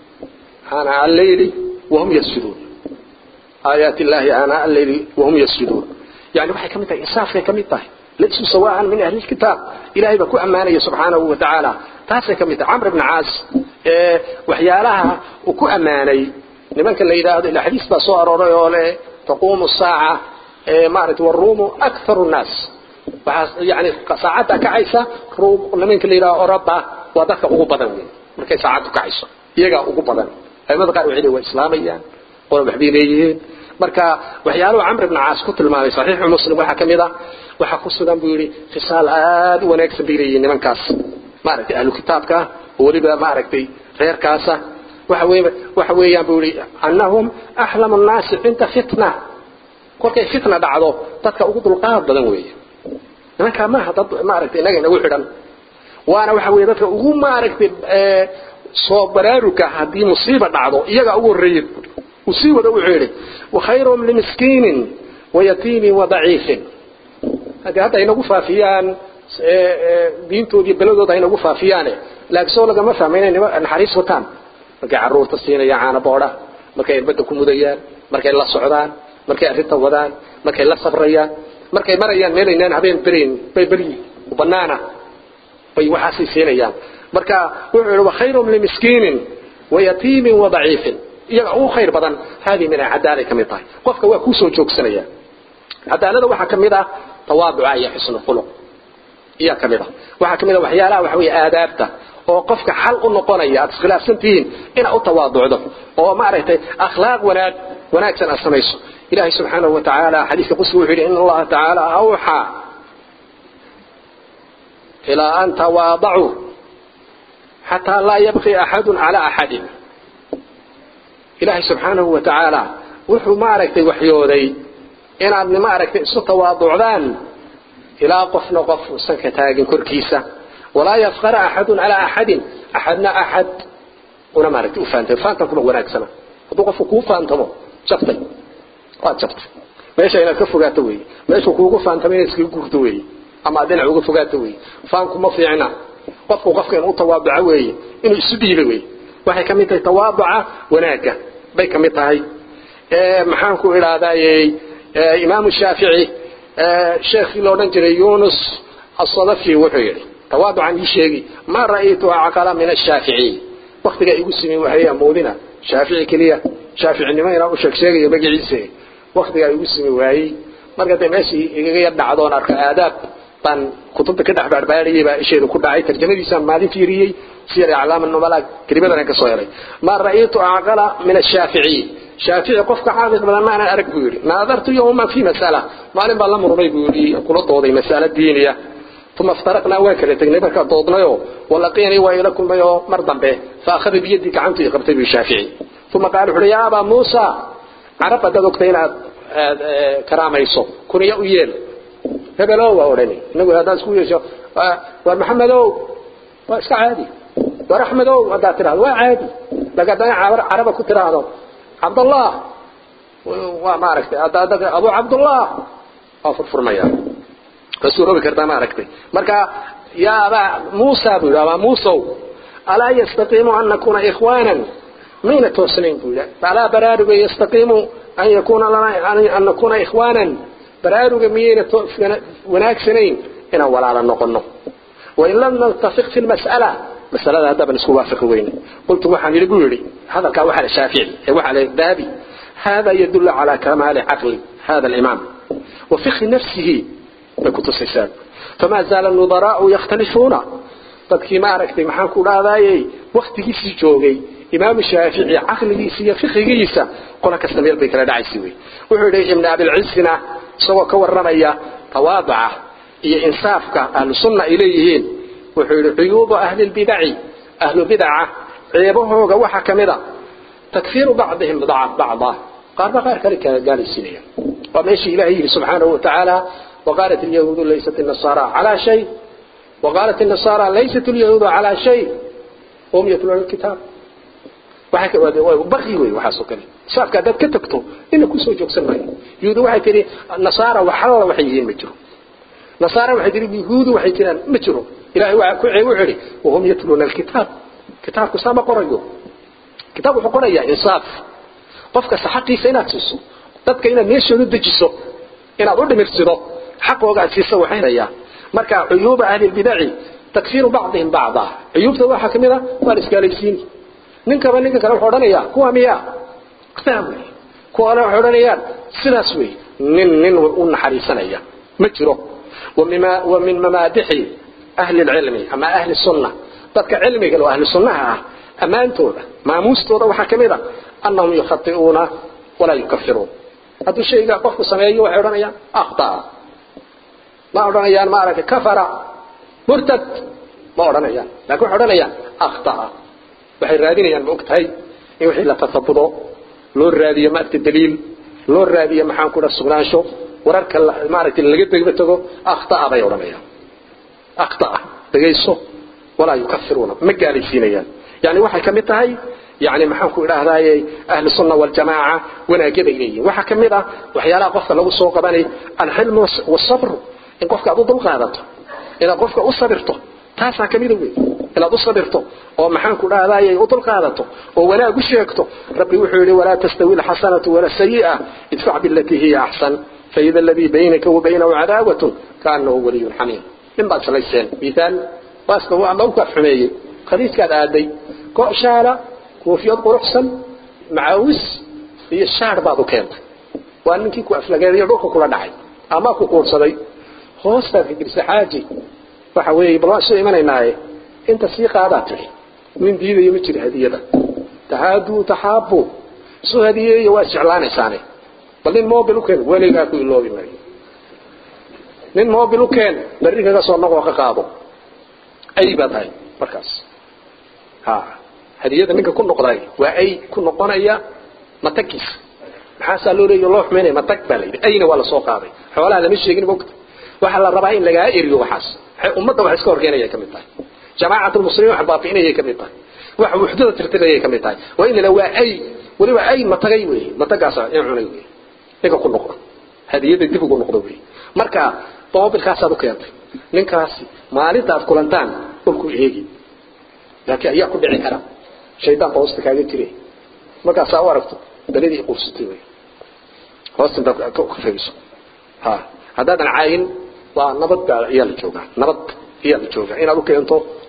S2: aanaa alleyli wahum yasjuduun aayaati illaahi aanaa alleyli wahum yasjuduun yani waxay ka mid tahay insaafkay ka mid tahay laysuu sawaa'an min ahli lkitaab ilahay baa ku ammaanaya subxaanahu watacaala taasay ka mid tahay camr bni caas waxyaalaha uu ku ammaanay nimanka la yidhaahdo ila xadiis baa soo arooray oo leh taquumu saaca maaragtay waruumu akharu nnaas waxaa yani saacadda kacaysa ruum nimanka la yidhahdo oraba waa dadka ugu badan wey markay saacaddu kacayso iyagaa ugu badan aimada qaar waxay waa islaamayaan qolo waxbay leeyihiin marka waxyaaluhu camr ibn caas ku tilmaamay saxiixu muslim waxaa ka mid ah waxaa ku sugan buu yidhi khisaal aad u wanaagsan bay leeyihiin nimankaas maaragtay ahlu kitaabka oo weliba maaragtay reerkaasa waxa wey waxa weeyaan buu yidhi annahum axlamu nnaasi cinda fitna kolkay fitna dhacdo dadka ugu dulqaad badan weeye nimankaa maaha dad maaragtay inaga inagu xidhan waana waxa weeye dadka ugu maaragtay soo baraaruga haddii musiiba dhacdo iyaga ugu horreeyay uu sii wada wuxuu yidhi wakhayrum limiskiinin wayatiimin wadaciifin haddii hadda inagu faafiyaan diintoodii beladooda haynagu faafiyaane laakiin soo lagama fahma inay naxariis wataan markay carruurta siinayaan caana boodha markay irbadda ku mudayaan markay la socdaan markay arrinta wadaan markay la sabrayaan markay marayaan meelaynaan habeen berayn bay beryi banaana bay waxaasay siinayaan marka wuxuu yidhi wakhayrum limiskiinin wayatiimin wadaciifin iyaga ugu khayr badan haadii min cadaalay ka mid tahay qofka waa kuu soo joogsanaya cadaalada waxaa ka mid ah tawaaduca iyo xusnu khuluq iyaa ka mid ah waxaa ka mid ah waxyaalaha waxa weeye aadaabta oo qofka xal u noqonaya aad iskhilaafsan tihiin inaad u tawaaducdo oo maaragtay akhlaaq wanaag wanaagsan aad samayso ilahay subxaanahu wa tacaala xadiiska qudsiga wuxuu yidhi in allaha tacaala awxaa ilaa an tawaadacuu xataa laa yabqi axadun calaa axadin ilaahay subxaanahu wa tacaala wuxuu maaragtay waxyooday inaad maaragtay isu tawaaducdaan ilaa qofna qof uusan ka taagin korkiisa walaa yafqara axadun calaa axadin axadna axad una maaragtay u faantay faantankuma wanaagsana hadduu qofku kuu faantamo jabtay waad jabtay meesha inaad ka fogaato weeye meeshuu kuugu faantamo inaad iskaga guurto weeye ama aad dhinac uga fogaato weeye faanku ma fiicna qofku qofka inuu tawaaduco weeye inuu isu dhiiba weeye waxay ka mid tahay tawaaduca wanaagga bay ka mid tahay maxaan ku idhahdayey imaamu shaafici sheekhii la odhan jiray yunus asadafi wuxuu yidhi tawaaducan ii sheegi ma ra'aytu acqala min ashaaficiy waktigaa igu simi waxay amoodina shaafici keliya shaaficinimo inaan u sheeg sheegayo magaciisa waktigaa igu simi waayey marka dee meeshii igaga yar dhacdoon arko aadaab baan kutubta ka dhex baarbaarayay baa isheedu ku dhacay tarjamadiisaan maalin fiiriyey siyar aclaam nubala kelimadan ka soo helay ma ra'aytu aqala min ash-shafi'i shaafici qofka xaafid badan ma ana arag buu yiri naadartu yawma fi masala maalin baa la murmay buu yiri kula dooday masala diiniya ثم افترقنا وكل تجنب marka doodnayo walaqiyani wa ilakum bayo mar dambe fa akhadha bi yadi gacantu qabtay bi shaafici ثم قال يا ابا موسى عرب dadogtayna karaamayso kuniya u yeel hebelow waa odhani inagu haddaan isku yeesho war maxamedow waa iska caadi war axmedow haddaad tirahdo waa caadi laakiin haddana caraba ku tiraahdo cabdallah waa maaragtay abu cabdullah waa furfurmaya waa suuroobi kartaa maaragtay marka yaa abaa muusa buu yidhi abaa muusow alaa yastaqiimu an nakuna ikhwanan mayna toosnayn buu yidhi alaa baraaruga yastaqiimu an yakuna lana an nakuna ikhwanan baraaruga miyayna wanaagsanayn inaan walaala noqono wain lam naltafiq fi lmas'ala masalada haddaaban isku waafaqi weyne qultu waxaan yidhi buu yidhi hadalkaa waxaa la shaafici ee waxaa la dahabi hada yadullu calaa kamaali caqli hada alimaam wa fikhi nafsihi bay ku tusaysaa famaa zaala nudaraa'u yakhtalifuuna dadkii maaragtay maxaan ku dhahdaayey waktigiisii joogay imaamu shaafici caqligiisa iyo fiqigiisa qola kasta meel bay kala dhacaysa wey wuxuu yidhi ibn abilcisina isagoo ka warramaya tawaadaca iyo insaafka ahlu sunna ay leeyihiin wuxuu yidhi cuyuubu ahli lbidaci ahlu bidaca ceebahooga waxaa ka mid a takfiiru bacdihim bacda qaarba qaar kale gaalaysiinaya waa meeshii ilahay yidhi subxaanahu watacaala وقالت اليهود ليست النصارى على شيء وقالت النصارى ليست اليهود على شيء هم يتلون الكتاب baqi wey waxaasoo kale saafka haddaad ka tagto ina kusoo joogsan maayo yuhuudu waxay tihi nasaara waxalla waxay yihiin ma jiro nasaara waxay tihi yuhuudu waxay jiraan ma jiro ilahay waa ku wuxuu yidhi wahum yatluuna alkitaab kitaabku saa ma qorayo kitaab wuxuu qorayaa insaaf qofka xaqiisa inaad siiso dadka inaad meeshooda dejiso inaad u dhimirsido xaqooga aad siiso waxaynayaa marka cuyuuba ahli lbidaci takfiiru bacdihim bacda cuyuubta waxaa ka mid a waa la isgaalaysiini ninkaba ninka kale wuxuu odhanayaa kuwa miya saa wey kuwana waxay odhanayaan sidaas wey nin nin u naxariisanaya ma jiro wa min mamaadixi ahli lcilmi ama ahli sunna dadka cilmiga oo ahli sunnaha ah ammaantooda maamuustooda waxaa ka mid a annahum yukhati'uuna walaa yukafiruun hadduu shayga qofku sameeyo waxay odhanayaan akhtaa ma odhanayaan maaragtay kafara murtad ma odhanayaan laakiin waxay odhanayaan akhtaa waxay raadinayaan ma og tahay in wixii la tasabudo loo raadiyo maaragtay daliil loo raadiyo maxaan ku dhaha sugnaansho wararka maaragtay laga degba tago akhtaa bay odhanayaan akhtaa dhegayso walaa yukafiruuna ma gaalaysiinayaan yani waxay ka mid tahay يعني maxaan ku idhaahdaaye ahlu sunna waljamaaca wanaagyada ay leeyihin waxaa ka mid ah waxyaalaha qofka lagu soo qabanay alxilmu wasabr in qofka aad u dul qaadato inaad qofka u sabirto taasaa ka mida wey inaad u sabirto oo maxaan ku dhahdaye u dul qaadato oo wanaag u sheegto rabbi wuxuu yidhi walaa tastawi alxasanatu wala sayi'a idfac bilatii hiya axsan faida aladii baynaka wa baynahu cadaawatun kaanahu waliyun xamiim nin baad salayseen miaal waaska ama u kaaf xumeeyey khaliiskaad aaday go'shaala koofiyad quruxsan macaawis iyo shaar baad u keentay waa ninkii ku aflageedayo dhulka kula dhacay ama ku quursaday hoostaad fikrisa xaaji waxa weeye bal waan soo imanaynaaye inta sii qaadaa tiri nin diidayo ma jira hadiyada tahaaduu taxaabu soo hadiyeeyo waa isjeclaanaysaane bal nin mobil u keen weligaa ku iloobi maayo nin mobil u keen berri kaga soo noqoo ka qaado ay baa tahay markaas ha hadiyada ninka ku noqday waa ay ku noqonaya matagiisa maxaasaa loo leeya loo xumaynaya matag baa layidhi ayna waa lasoo qaaday xoolaha lama sheegin mogta waxaa la rabaa in lagaa eriyo waxaas ummadda wax iska horkeenayay ka mid tahay jamaacat lmuslimiin wax baabi'inayay ka mid tahay wax wuxdada tirtirayay ka mid tahay waa in la waa ay weliba ay matagay wey matagaasa in cunay wey ninka ku noqda hadiyada dib ugu noqdo wey marka moobilkaasaad u keentay ninkaasi maalinta aad kulantaan dhulku eegi laakiin ayaa ku dhici kara shaydaan baa hoosta kaaga jire markaasaa u aragto beledii quursatay wey hoosta intaad ka fayso ha haddaadan caayin waa nabad baa ayaa la joogaa nabad ayaa la joogaa inaad u keento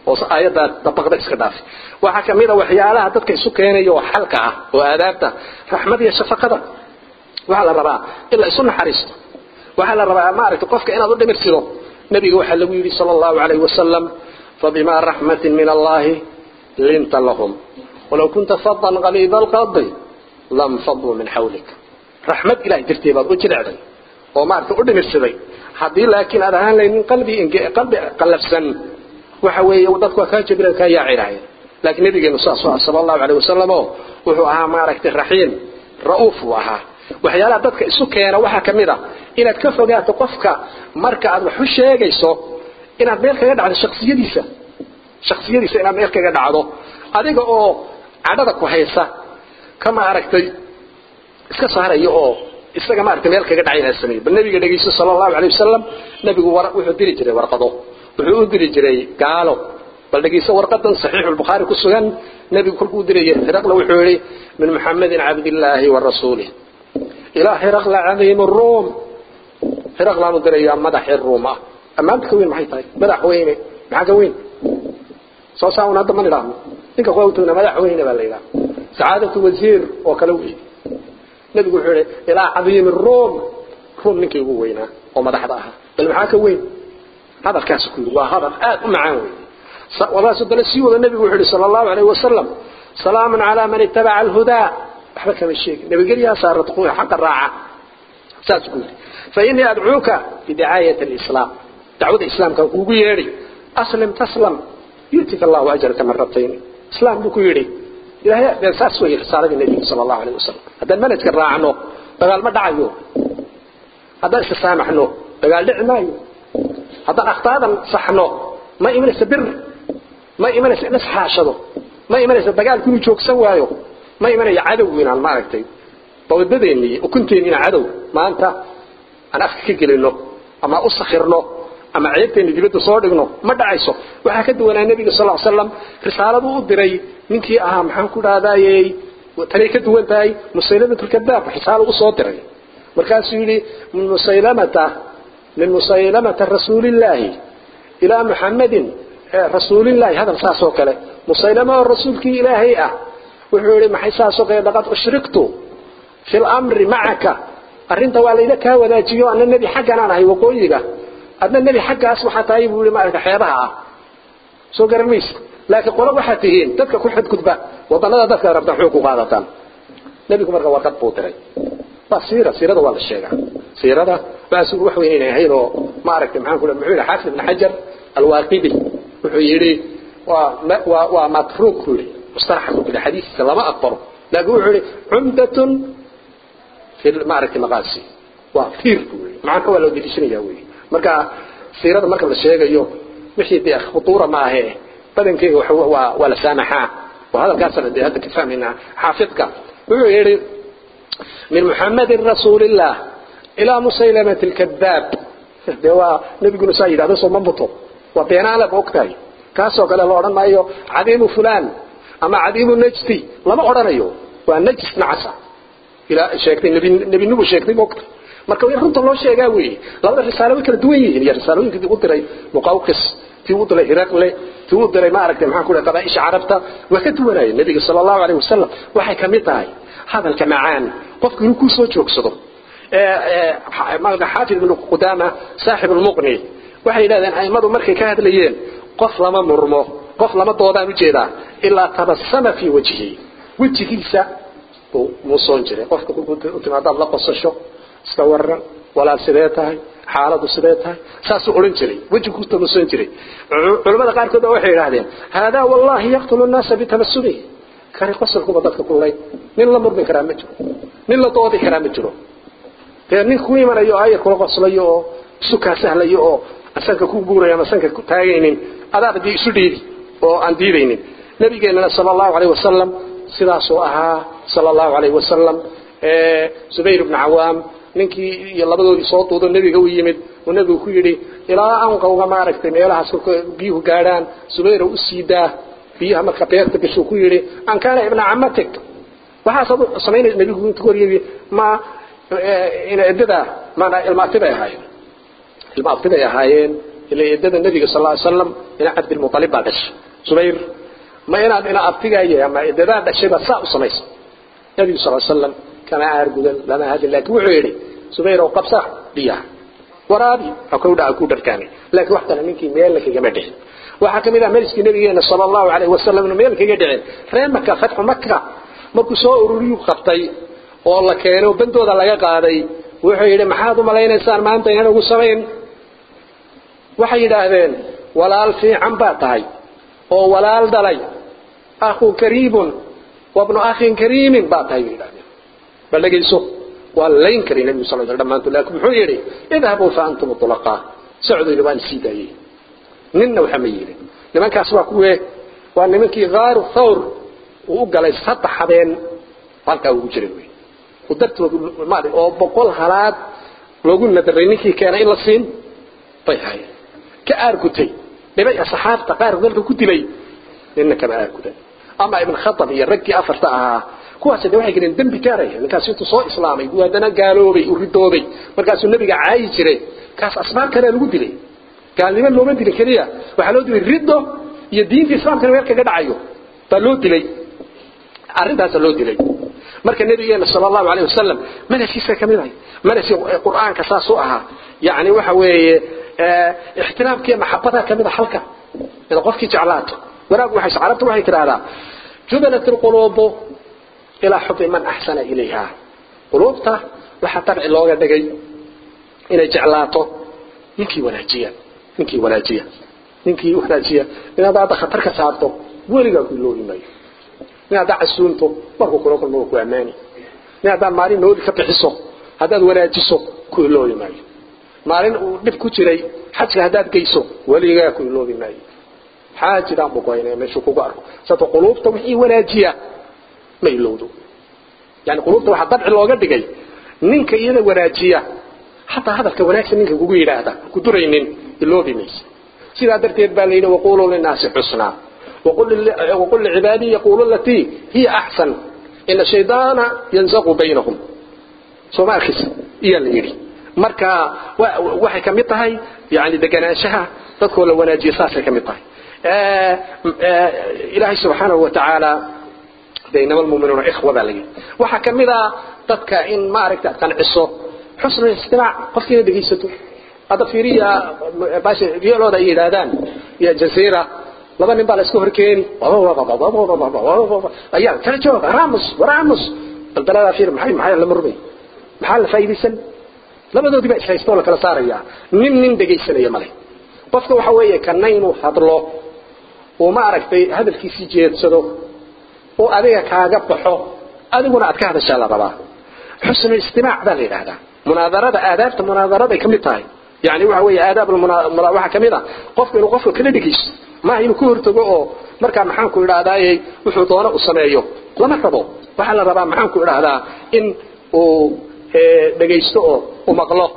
S2: oo aayadda dabaqda iska dhaafay waxaa kamid a waxyaalaha dadka isu keenaya oo xalka ah oo aadaabta raxmad iyo shafaqada waxaa la rabaa in la isu naxariisto waxaa la rabaa maaragtay qofka inaad u dhimirtido nabiga waxaa lagu yidhi sala allahu calayhi wasalam fabimaa raxmatin min allahi linta lahum walow kunta fadan qaliida alqalbi lam faduu min xawlik raxmad ilahay dartee baad u jilecday oo maaragtay u dhimirsaday haddii laakiin aad ahaan laynin qalbi qalbi qallafsan waxa weeye dadku waa kaa jabila kaa yaacilahay laakiin nabigeenu saas ah sala allahu calayhi wasalam oo wuxuu ahaa maaragtay raxiim ra'uuf uu ahaa waxyaalaha dadka isu keena waxaa ka mid a inaad ka fogaato qofka marka aad wax u sheegayso inaad meel kaga dhacdo shaksiyadiisa shaksiyadiisa inaad meel kaga dhacdo adiga oo cadhada ku haysa ka maaragtay iska saaraya oo isaga maaragtay meel kaga dhacay inaad sameeyo bal nabiga dhegeyso sala allahu calayh wasalam nabigu war wuxuu diri jiray warqado wuxuu u diri jiray gaalo bal dhegeyso warqadan saxiixu lbukhaari ku sugan nabigu kolkuu diraya hiraqla wuxuu yihi min muxamedin cabdillaahi wa rasuulih ilaa hiraqla cadiim ruum hiraqlaanu dirayaa madaxii ruum ah ammaanta ka weyn maxay tahay madax weyne maxaa ka weyn soo saa un hadda ma nidhaahno ninka qowtuna madax weyne baa la yidhaha sacaadatu wasiir oo kale wey nabigu wuxuu yihi ilaa cadiimi ruum ruum ninkii ugu weynaa oo madaxda ahaa bal maxaa ka weyn hadalkaas ku yidhi waa hadal aad u macaan wey walaas dana sii wada nabigu wuxuu yihi sala allahu alayhi wasalam salaamun calaa man ittabaca alhudaa waxba kama sheegin nabadgelyaa saarat kuwa xaqa raaca saas ku yidhi fainii adcuuka bidicaayati alislaam dacwada islaamkaan kuugu yeedhay aslim taslam yu'tika allahu ajraka maratayn islaam buu ku yidhi ilaahay dee saas weeye risaaladii nebiga sala allahu alayh wasalam haddaan manhajka raacno dagaal ma dhacayo haddaan iska saamaxno dagaal dhici maayo haddaan akhtaadan saxno ma imanaysa bir ma imanaysa in isxaashado ma imanaysa dagaalku inuu joogsan waayo ma imanaya cadow inaan maaragtay bawdadeenni ukunteeni inaan cadow maanta aan afka ka gelino ama u sakhirno ama ceebteeni dibadda soo dhigno ma dhacayso waxaa ka duwanaa nebiga sal ll slam risaaladuu u diray ninkii ahaa maxaan ku dhahdaayey tanay ka duwan tahay musaylamatulkadaab risaalo u soo diray markaasuu yidhi min musaylamata min musaylamata rasuulillaahi ilaa muxammadin rasuulillaahi hadal saas oo kale musaylama oo rasuulkii ilaahay ah wuxuu yihi maxay saasoo kale laqad ushriktu fi lamri macaka arrinta waa layla kaa wadaajiyo ana nebi xagganaan ahay waqooyiga adna nebi xaggaas waxaa tahay buu yihi maaragta xeebaha ah soo garan maysa laakiin qolo waxaad tihiin dadka ku xadgudba wadanada dadka rabta xoog ku qaadataan nebigu marka warqad buu diray waa siira siirada waa la sheegaa siirada waas wax weyn inay ahayn oo maaragtay maxaan ku muxuu yihi xaafid ibn xajar alwaaqidi wuxuu yidhi waa waa waa matruuk buu yidhi mustalaxa ku jira xadiiskiisa lama aqbalo laakiin wuxuu yidhi cumdatun fi maaragtay maqaasi waa fiir buu yidhi macnaha waa loo deliishanaya wey marka siirada marka la sheegayo wixii dee khutuura ma ahee badankeega waa waa la saamaxaa oo hadalkaasana dee hadda ka fahmaynaa xaafidka wuxuu yidhi min muxammadin rasuulillah ilaa musaylamati alkadaab dee waa nebiguna saa yidhahdo soo ma muto waa beenaale ba ogtahay kaasoo kale la odhan maayo cadiimu fulaan ama cadiimu najdi lama odhanayo waa najis nacasa ilaa sheegtay nebi nebinimu sheegtay ma ogtahay marka in runta loo sheegaa weeye labada risaalo way kala duwan yihiin iyo risaalooyinkii u diray muqawqis tii u diray hiraqle tii u diray maaragtay maxaan ku dhahay qabaaisha carabta waa ka duwanaya nebiga sala allahu alayh wasalam waxay kamid tahay hadalka macaan qofku inuu ku soo joogsado xaafid ibnu qudaama saaxib lmuqni waxay yidhahdeen aimadu markay ka hadlayeen qof lama murmo qof lama doodaan ujeedaa ilaa tabasama fii wajhi wejigiisa buu muusoon jiray qofka u timaadaad la qosasho iska waran walaal sidee tahay xaaladu sidee tahay saasuu odhan jiray wejigu ku tamusan jiray culimmada qaarkood baa waxay yidhahdeen haadaa wallahi yaqtulu nnaasa bitabasumihi kani qosolkuba dadka kulay nin la murmi karaa ma jiro nin la doodi karaa ma jiro dee nin ku imanayo oo ayar kula qoslayo oo isu kaa sahlayo oo sanka ku guurayo ama sanka ku taagaynin adaaba dee isu dhiibi oo aan diidaynin nabigeennana sala allahu alayh wasalam sidaasuu ahaa sala allahu alayh wasalam zubayr ibnu cawaam ninkii iyo labadoodii soo duudo nebiga u yimid uu nebigu ku yidhi ilaa anqawga maaragtay meelahaas kolka biyuhu gaadhaan zubayrow u sii daa biyaha marka beerta gashuu ku yidhi an kaana ibna camatik waxaasaad samaynaysa nebigu intu hor yidhi ma ina eddada maanaa ilmaabti bay ahaayeen ilmaabti bay ahaayeen ila eedada nabiga sal ly slam ina cabdilmualib baa dhashay zubayr ma inaad ina abtigaya ama eedadaa dhashayba saa u samaysa nabigu sal slam kama aargudan lama hadlin laakiin wuxuu yidhi zubayr oo qabsa biyaha waraabi akowdha ku dharkaani laakiin wax kale ninkii meel kagama dhicin waxaa kamid ah meliskii nabigeena sal allahu alayh wasalam inuu meel kaga dhicin reer maka fatxu maka markuu soo ururiyuu qabtay oo la keeno bandooda laga qaaday wuxuu yidhi maxaad u malaynaysaan maanta inaan ugu samayn waxay yidhaahdeen walaal fiican baa tahay oo walaal dhalay akhu kariibun wabnu akhin kariimin baa tahay bay yidhahdeen bal dhegayso waa layn karay nabigu sal sl dhamaantood laakiin muxuu yidhi idhabuu fa antum tulaqaa socdu yidhi waan sii daayey ninna waxa ma yidhin nimankaas waa kuwe waa nimankii khaaru thawr uu u galay saddex habeen halkaa ugu jiray wey dartoodu maali oo boqol halaad loogu nadaray ninkii keenay in la siin bay hayeen ka aargutay dhibay asxaabta qaar dalka ku dilay ninna kama aargudan ama ibn khatab iyo raggii afarta ahaa kuwaas de waxay galeen dembi gaaraya ninkaas intuu soo islaamay buu haddana gaaloobay uu ridoobay markaasuu nabiga caayi jiray kaas asbaab kalea lagu dilay gaalnimo looma dilin keliya waxaa loo dilay riddo iyo diinta islaamkana meel kaga dhacayo baa loo dilay arrintaasa loo dilay marka nabigeena sal allahu alayh wasalam manhajkiisa ka mid ahay manhajkii qur'aanka saas u ahaa yani waxa weeye ixtiraamkiiyo maxabada ka mid a halka in qofkii jeclaato wanaag waxay carabta waxay tidhahdaa jubilat alquluubu ilaa xubi man axsana ilayha quluubta waxaa tabci looga dhigay inay jeclaato ninkii wanaajiya ninkii wanaajiya ninkii wanaajiya inaad hadda khatar ka saarto weligaa ku iloobi maayo nin haddaa casuunto markuu kula kulmo ku ammaani nin haddaad maalin nooli ka bixiso haddaad wanaajiso ku iloobi maayo maalin uu dhib ku jiray xajka haddaad geyso weligaa ku iloobi maayo xaajidaan bugoynaya meeshuu kugu arko sababto quluubta wixii wanaajiya ma ilowdo yani quluubta waxaa dabci looga dhigay ninka iyada wanaajiya hataa hadalka wanaagsan ninka kugu yidhaahda ku duraynin iloobi maysa sidaa darteed baa la yidhi waquluu linaasi xusnaa وقل لعبادي يقولوا التي هي أحسن إن الشيطان ينزغ بينهم سوما أركس إيا اللي يري مركا وحي كميطهي يعني دقناشها تدخل وناجي ساسا كميطهي آه آه إلهي سبحانه وتعالى بينما المؤمنون إخوة بالي وحا كميطا تدكا إن ما أركت تنعصو حسن الاستماع قفت دقيستو هذا في ريا باش ريالو دا يدادان يا جزيرة laba nin baa la iska horkeeni ayaa kala jooga raamus waraamus balbalada fiir maxay maxay la murmay maxaa la faa'iideysan labadoodii baa ishaysto la kala saaraya nin nin dhegaysanaya male qofka waxa weeye kana inuu hadlo oo ma aragtay hadalkiisii jeedsado oo adiga kaaga baxo adiguna aad ka hadashaa la rabaa xusnu istimaac baa la yidhaahdaa munaadarada aadaabta munaadaraday ka mid tahay yani waxa weeye aadaab waxaa ka mid a qofka inuu qofka kala dhegaysto maaha inuu ka hortago oo markaa maxaanku idhahdaaye wuxuu doono u sameeyo lama rabo waxaa la rabaa maxaanku idhaahdaa in uu dhegaysto oo u maqlo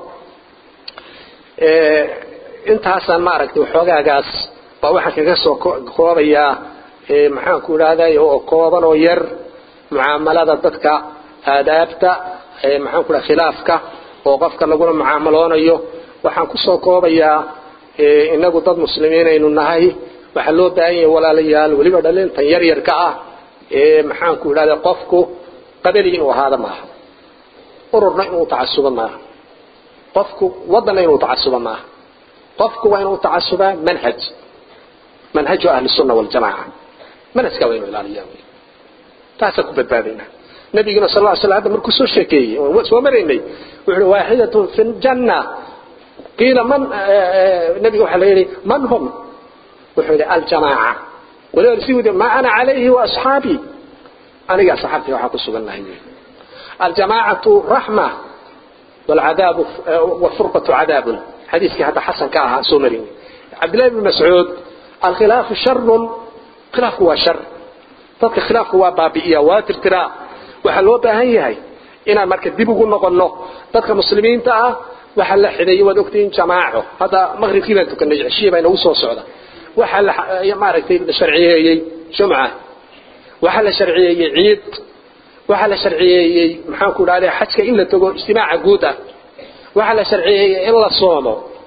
S2: intaasaan maaragtay waxoogaagaas baa waxaan kaga soo koobayaa maxaanku idhahdaye oo kooban oo yar mucaamalada dadka aadaabta maxaanku dhaha khilaafka oo qofka lagula mucaamaloonayo waxaan kusoo koobayaa inagu dad muslimiin aynu nahay waxaa loo baahan yahay walaalayaal weliba dhalintan yar yarka ah ee maxaanku idhahda qofku qabali inuu ahaada maaha ururna inuu tacasuba maaha qofku wadanna inuu tacasuba maaha qofku waa inuu tacasubaa manhaj manhaju ahli sunna waljamaaca manhajka waa inuu ilaaliyaa wey taasaan ku badbaadayna nabiguna sal lla slam hadda markuu soo sheekeeyey soo maraynay wuxuu uhi waaxidatun fi ljanna qiila man nabiga waxaa la yidhi man hum wuxuu yidhi aljamaaca waliba si wudi ma ana calayhi wa asxaabii aniga asxaabtii waxaa ku sugan nahay aljamaacatu raxma والعذاب والفرقة عذاب حديث حتى حسن كاها سومرين عبد الله بن مسعود الخلاف شر خلاف هو شر dadka khilaafka waa baabi'iya waa tirtiraa waxaa loo baahan yahay inaan marka dib ugu noqonno dadka muslimiinta ah waxaa la xideeyey waad ogtihiin jamaaco hadda maqribkii baan tukanay cishiya baa inagu soo socda waxaa la maaragtay la sharciyeeyey jumca waxaa la sharciyeeyey ciid waxaa la sharciyeeyey maxaanku idhahday xajka in la tago ijtimaaca guud ah waxaa la sharciyeeyey in la soomo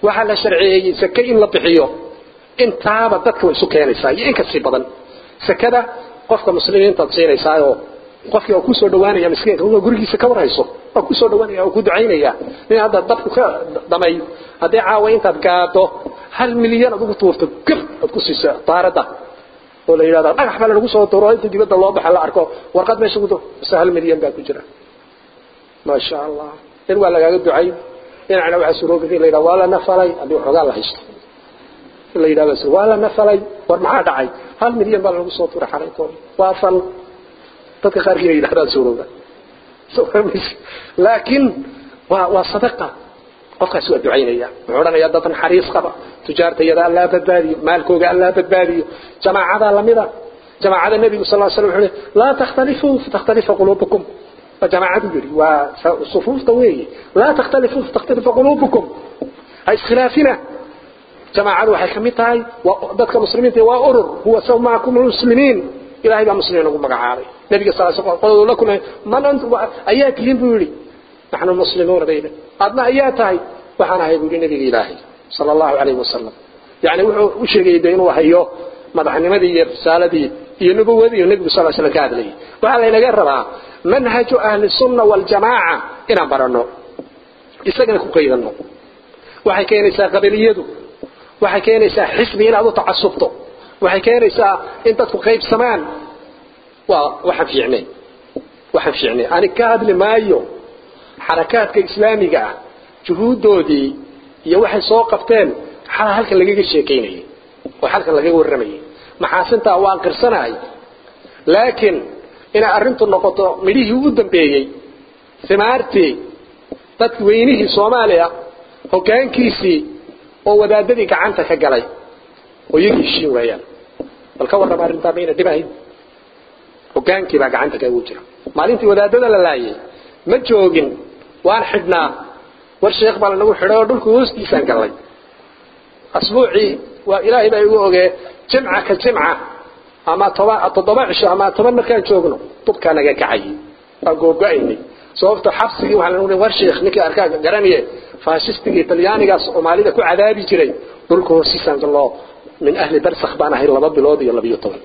S2: waxaa la sharciyeeyey sake in la bixiyo intaaba dadka way isu keenaysaa iyo in kasii badan sakada qofka muslimiintaad siinaysaayoo qofkii oo ku soo dhawaanaya miskiinka waa gurigiisa ka warhayso waa ku soo dhawaanaya oo ku ducaynaya nin hadda dabku ka damay haddii caawa intaad gaado hal milyan aad ugu tuurto gab aad ku siiso daaradda oo la yidhahda dhagax baa lagu soo tuuro inta dibadda loo baxa la arko warqad meesha ku mise hal milyan baa ku jira maasha allah in waa lagaaga ducay dhinacna waxaa suroobi in la yidhahda waa la nafalay haddii waxoogaa la haysto in la yidhahda waa la nafalay war maxaa dhacay hal milyan baa lagu soo tuuray xalaytooda waa fal dadka qaarkiina yidhahdaan suurowda laakiin waa waa sadaqa qofkaas waa ducaynaya wuxuu odhanayaa dad naxariis qaba tujaartayada allaa badbaadiyo maalkooga allaa badbaadiyo jamaacada lamida jamaacada nebigu sal slam wuxuu laa takhtalifuu fatakhtalifa quluubukum waa jamaacadu yidhi waa sufuufta weeye laa takhtalifuu fatakhtalifa quluubukum ha iskhilaafina jamaacadu waxay ka mid tahay dadka muslimiinta waa urur huwa sawmaakum muslimiin ilahay baa muslimiin ugu magacaabay nabiga sal sl qoladu la kulmay man antum ayaa tihiin buu yidhi naxnu muslimuuna bayna adna ayaa tahay waxaan ahay buu yidhi nabiga ilaahay sala allahu calayhi wasalam yacni wuxuu u sheegayay de inuu hayo madaxnimadii iyo risaaladii iyo nubuwadii iyo nebigu sal slam ka hadlayay waxaa laynaga rabaa manhaju ahli sunna waljamaaca inaan baranno isagana ku qaydano waxay keenaysaa qabiliyadu waxay keenaysaa xisbi inaad u tacasubto waxay keenaysaa in dadku qaybsamaan waa waxaan fiicnay waxaan fiicnay ani ka hadli maayo xarakaadka islaamiga ah juhuuddoodii iyo waxay soo qabteen xalaa halkan lagaga sheekaynayay oo halkan lagaga warramayay maxaasintaa waan qirsanahay laakiin inay arrintu noqoto midhihii u dambeeyey simaartii dadki weynihii soomaaliya hoggaankiisii oo wadaadadii gacanta ka galay oo iyagii heshiin waayaan bal ka warrama arrintaa mayna dhibahayn hogaankii baa gacanta kagu jira maalintii wadaadada la laayay ma joogin waan xidhnaa war sheekh baa lanagu xidhay oo dhulka hoostiisaan gallay asbuucii waa ilaahay baa igu ogee jimca ka jimca ama toba toddoba cisho ama toban markaan joogno dubkaa naga kacayay waan googo-aynay sababto xabsigii waxaa lanagu war sheekh ninkii arkaa garanaye faashistigii talyaanigaas soomaalida ku cadaabi jiray dhulka hoostiisaan galloo min ahli barsakh baan ahay laba bilood iyo labiyo toban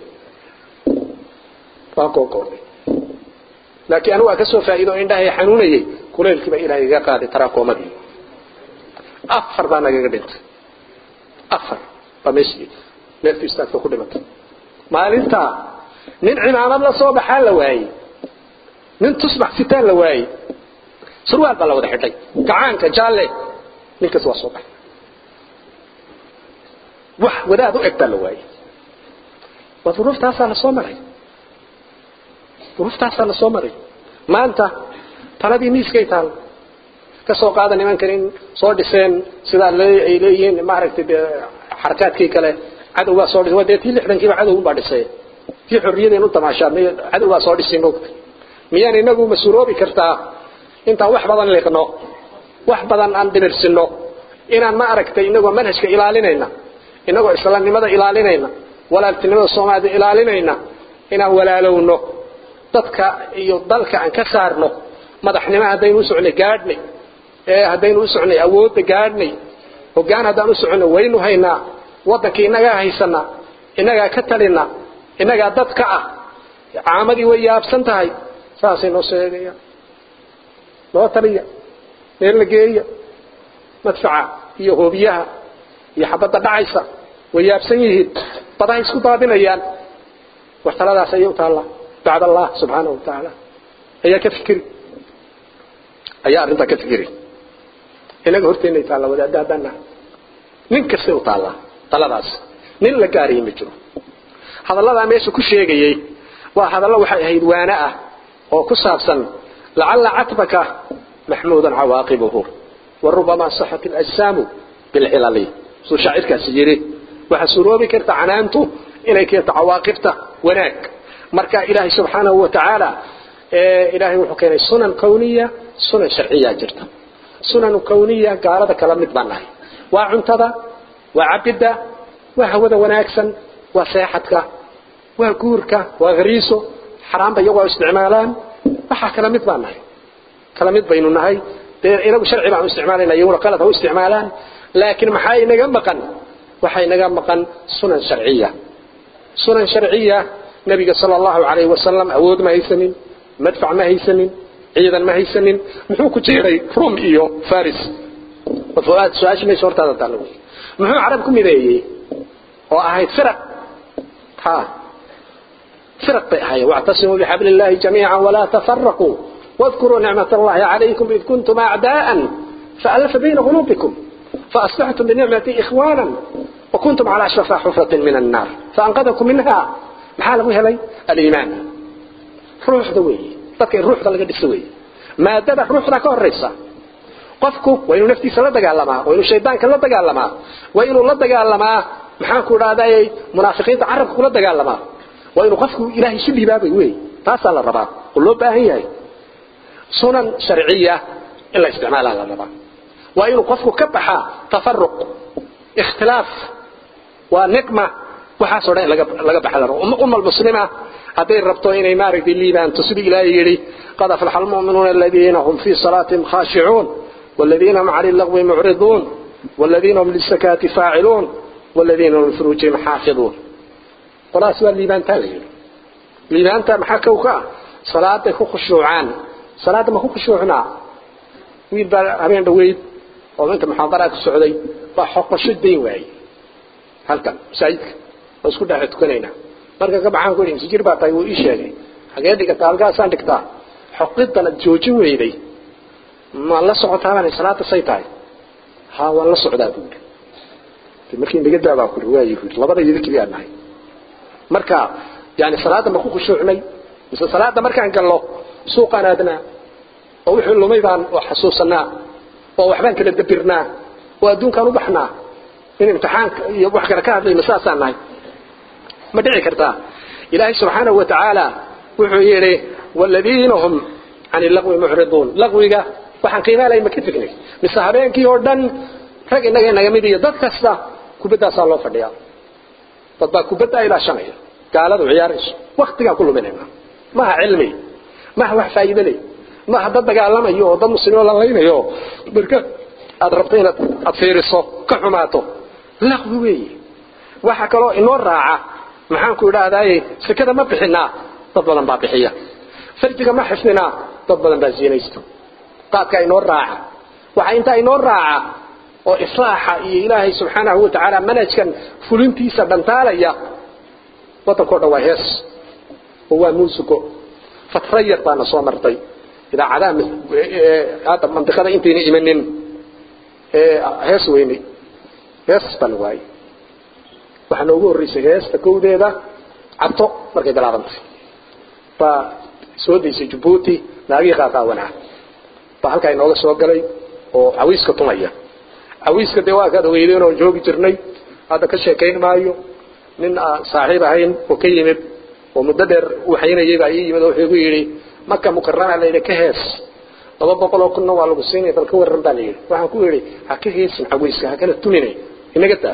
S2: waa googoonay laakiin anigu waa ka soo faa'iido indhahay xanuunayay kuleylkii baa ilaahay iga qaaday taraakomadii afar baa nagaga dhintay afar baa meeshii neeftu istaagta ku dhimatay maalintaa nin cimaamad la soo baxaa la waayey nin tusbax sitaan la waayey surwaal baa la wada xidhay gacaanka jaalle ninkaas waa soo baxay wax wadaad u eg baa la waayey waa duruuftaasaa la soo maray duruuftaasaa la soo maray maanta taladii miiskay taal ka soo qaada nimankan in soo dhiseen sidaa ay leeyihiin maaragtay de xarakaadkii kale cadowgaa soo dhisay waa dee tii lixdankiiba cadowgunbaa dhisay tii xorriyadeen u tamaashaa may cadowgaa soo dhisay mogta miyaan inagu mas-uuloobi kartaa intaan wax badan liqno wax badan aan dhimirsino inaan ma aragtay inagoo manhajka ilaalinayna inagoo islaamnimada ilaalinayna walaaltinimada soomaalida ilaalinayna inaan walaalowno dadka iyo dalka aan ka saarno madaxnimo haddaynu u socnay gaadhnay ee haddaynu u socnay awoodda gaadhnay hoggaan haddaan u socnay waynu haynaa waddankii innagaa haysana innagaa ka talina innagaa dad ka ah caamadii way yaabsan tahay saasay noo sheegayaan noo taliya meel la geeya madfaca iyo hoobiyaha iyo xabadda dhacaysa way yaabsan yihiin badahay isku daadinayaan wax taladaas ayay u taallaa bacd allah subxaanahu wa tacaala ayaa ka fikiri ayaa arrintaa ka fikiri inaga horteennay taalla wadaadda haddaan nahay nin kastay u taallaa taladaas nin la gaarayay ma jiro hadalladaa meesha ku sheegayey waa hadallo waxay ahayd waana ah oo ku saabsan lacalla catbaka maxmuudan cawaaqibuhu warubamaa saxat alajsaamu bilcilali suu shaacirkaasi yidhi waxaa suroobi karta canaantu inay keento cawaaqibta wanaag marka ilaahay subxaanahu wa tacaala ilaahay wuxuu keenay sunan kawniya sunan sharciya jirta sunan kawniya gaalada kala mid baan nahay waa cuntada waa cabidda waa hawada wanaagsan waa seexadka waa guurka waa hariiso xaraamba iyagoo isticmaalaan waxaa kala mid baan nahay kala mid baynu nahay dee inagu sharci baan u isticmaalayna iyaguna qalad ha u isticmaalaan laakiin maxaa inaga maqan waxaa inaga maqan sunan sharciya sunan sharciya nabiga sala allahu calayhi wasalam awood ma haysanin madfac ma haysanin ciidan ma haysanin muxuu ku jiray rum iyo faris su-aasha meesha hortaada taalla wey muxuu carab ku mideeyey oo ahayd firaq ha firaq bay ahaayeen wactasimuu bixabli illahi jamiica walaa tafaraquu واذكروا نعمة الله عليكم إذ كنتم أعداء فألف بين قلوبكم فأصبحتم بنعمة إخوانا وكنتم على شفا حفرة من النار فأنقذكم منها محال أبوها لي الإيمان روح دوي تذكر الروح ده لقد سوي ما دد روح ده كوريسا qofku waa inuu naftiisa la dagaalamaa waa inuu shaydaanka la dagaalamaa waa inuu la dagaalamaa maxaan ku dhahday munaafiqiinta carabka kula dagaalamaa waa inuu qofku ilaahay isu dhiibaabay wey taasaa la rabaa oo loo baahan yahay sunan sharciya in la isticmaalaa la rabaa waa inuu qofku ka baxaa tafaruq ikhtilaaf waa niqma waxaasoo dhan in laga baxa la rabo umma almuslima hadday rabto inay maaragtay liibaanto sidii ilaahay yidhi qad aflaxa almu'minuuna aladiina hum fii salaatihim khaashicuun والذين هم عن اللغو معرضون والذين هم للزكاة فاعلون والذين هم لفروجهم حافظون خلاص بقى الليبان تالي الليبان تا محاكوكا صلاة كو خشوعان صلاة ما كو خشوعنا ويل بقى هبين دويد وانت محاضرات السعودية وحق شدين واي هل كان سعيد واسكو داعي تكونينا marka ka baxaan ku yiri sijir baa tay uu ii sheegay xagee dhigata halkaasaan dhigtaa xoqidana joojin weyday ma la socotaa baan salaada say tahay ha waan la socdaa buu yiri markii naga daabaa ku riwaayi ku labada yidi kaliya nahay marka yani salaada ma ku khushuucnay mise salaada markaan gallo suuqaan aadnaa oo wixii lumay baan oo xasuusanaa oo waxbaan kala dabirnaa oo adduunkaan u baxnaa in imtixaanka iyo wax kale ka hadlayna saasaan nahay ma dhici kartaa ilaahay subxaanahu wa tacaala wuxuu yidhi waaladiina hum can illagwi mucriduun lagwiga waxaan qiimaa lahayn ma ka tegnay mise habeenkii oo dhan rag innaga inaga mid iyo dad kasta kubaddaasaa loo fadhiyaa dad baa kubaddaa ilaashanaya gaaladu ciyaarayso waktigaan ku luminayna maha cilmi maha wax faa'iido leh maha dad dagaalamayo oo dad muslimiin la laynayo marka aad rabto inaad aad fiiriso ka xumaato laqwi weeye waxa kaloo inoo raaca maxaan ku idhaahdaaye sekada ma bixinaa dad badan baa bixiya farjiga ma xifdinaa dad badan baa siinaysto qaadka inoo raaca waxa intaa inoo raaca oo islaaxa iyo ilaahay subxaanahu wa tacaala manhajkan fulintiisa dhantaalaya waddankao dhan waa hees oo waa muusico fatra yar baana soo martay idaacadaha hadda mandiqada intayna imanin hees weynay hees baa la waayey waxaa noogu horreysay heesta kowdeeda cabto markay bilaabantay baa soo daysay jabuuti naagihii qaaqaawanaa baa halkaa inooga soo galay oo cawiiska tumaya cawiiska dee waa kaad ogeydeen oon joogi jirnay hadda ka sheekayn maayo nin aan saaxiib ahayn oo ka yimid oo muddo dheer uu haynayay baa ii yimid oo wuxuu igu yidhi maka mukarama la yidhi ka hees laba boqol oo kunna waa lagu siinaya bal ka warran baa la yidhi waxaan ku yidhi ha ka heesin cawiiska ha kana tumine inaga taa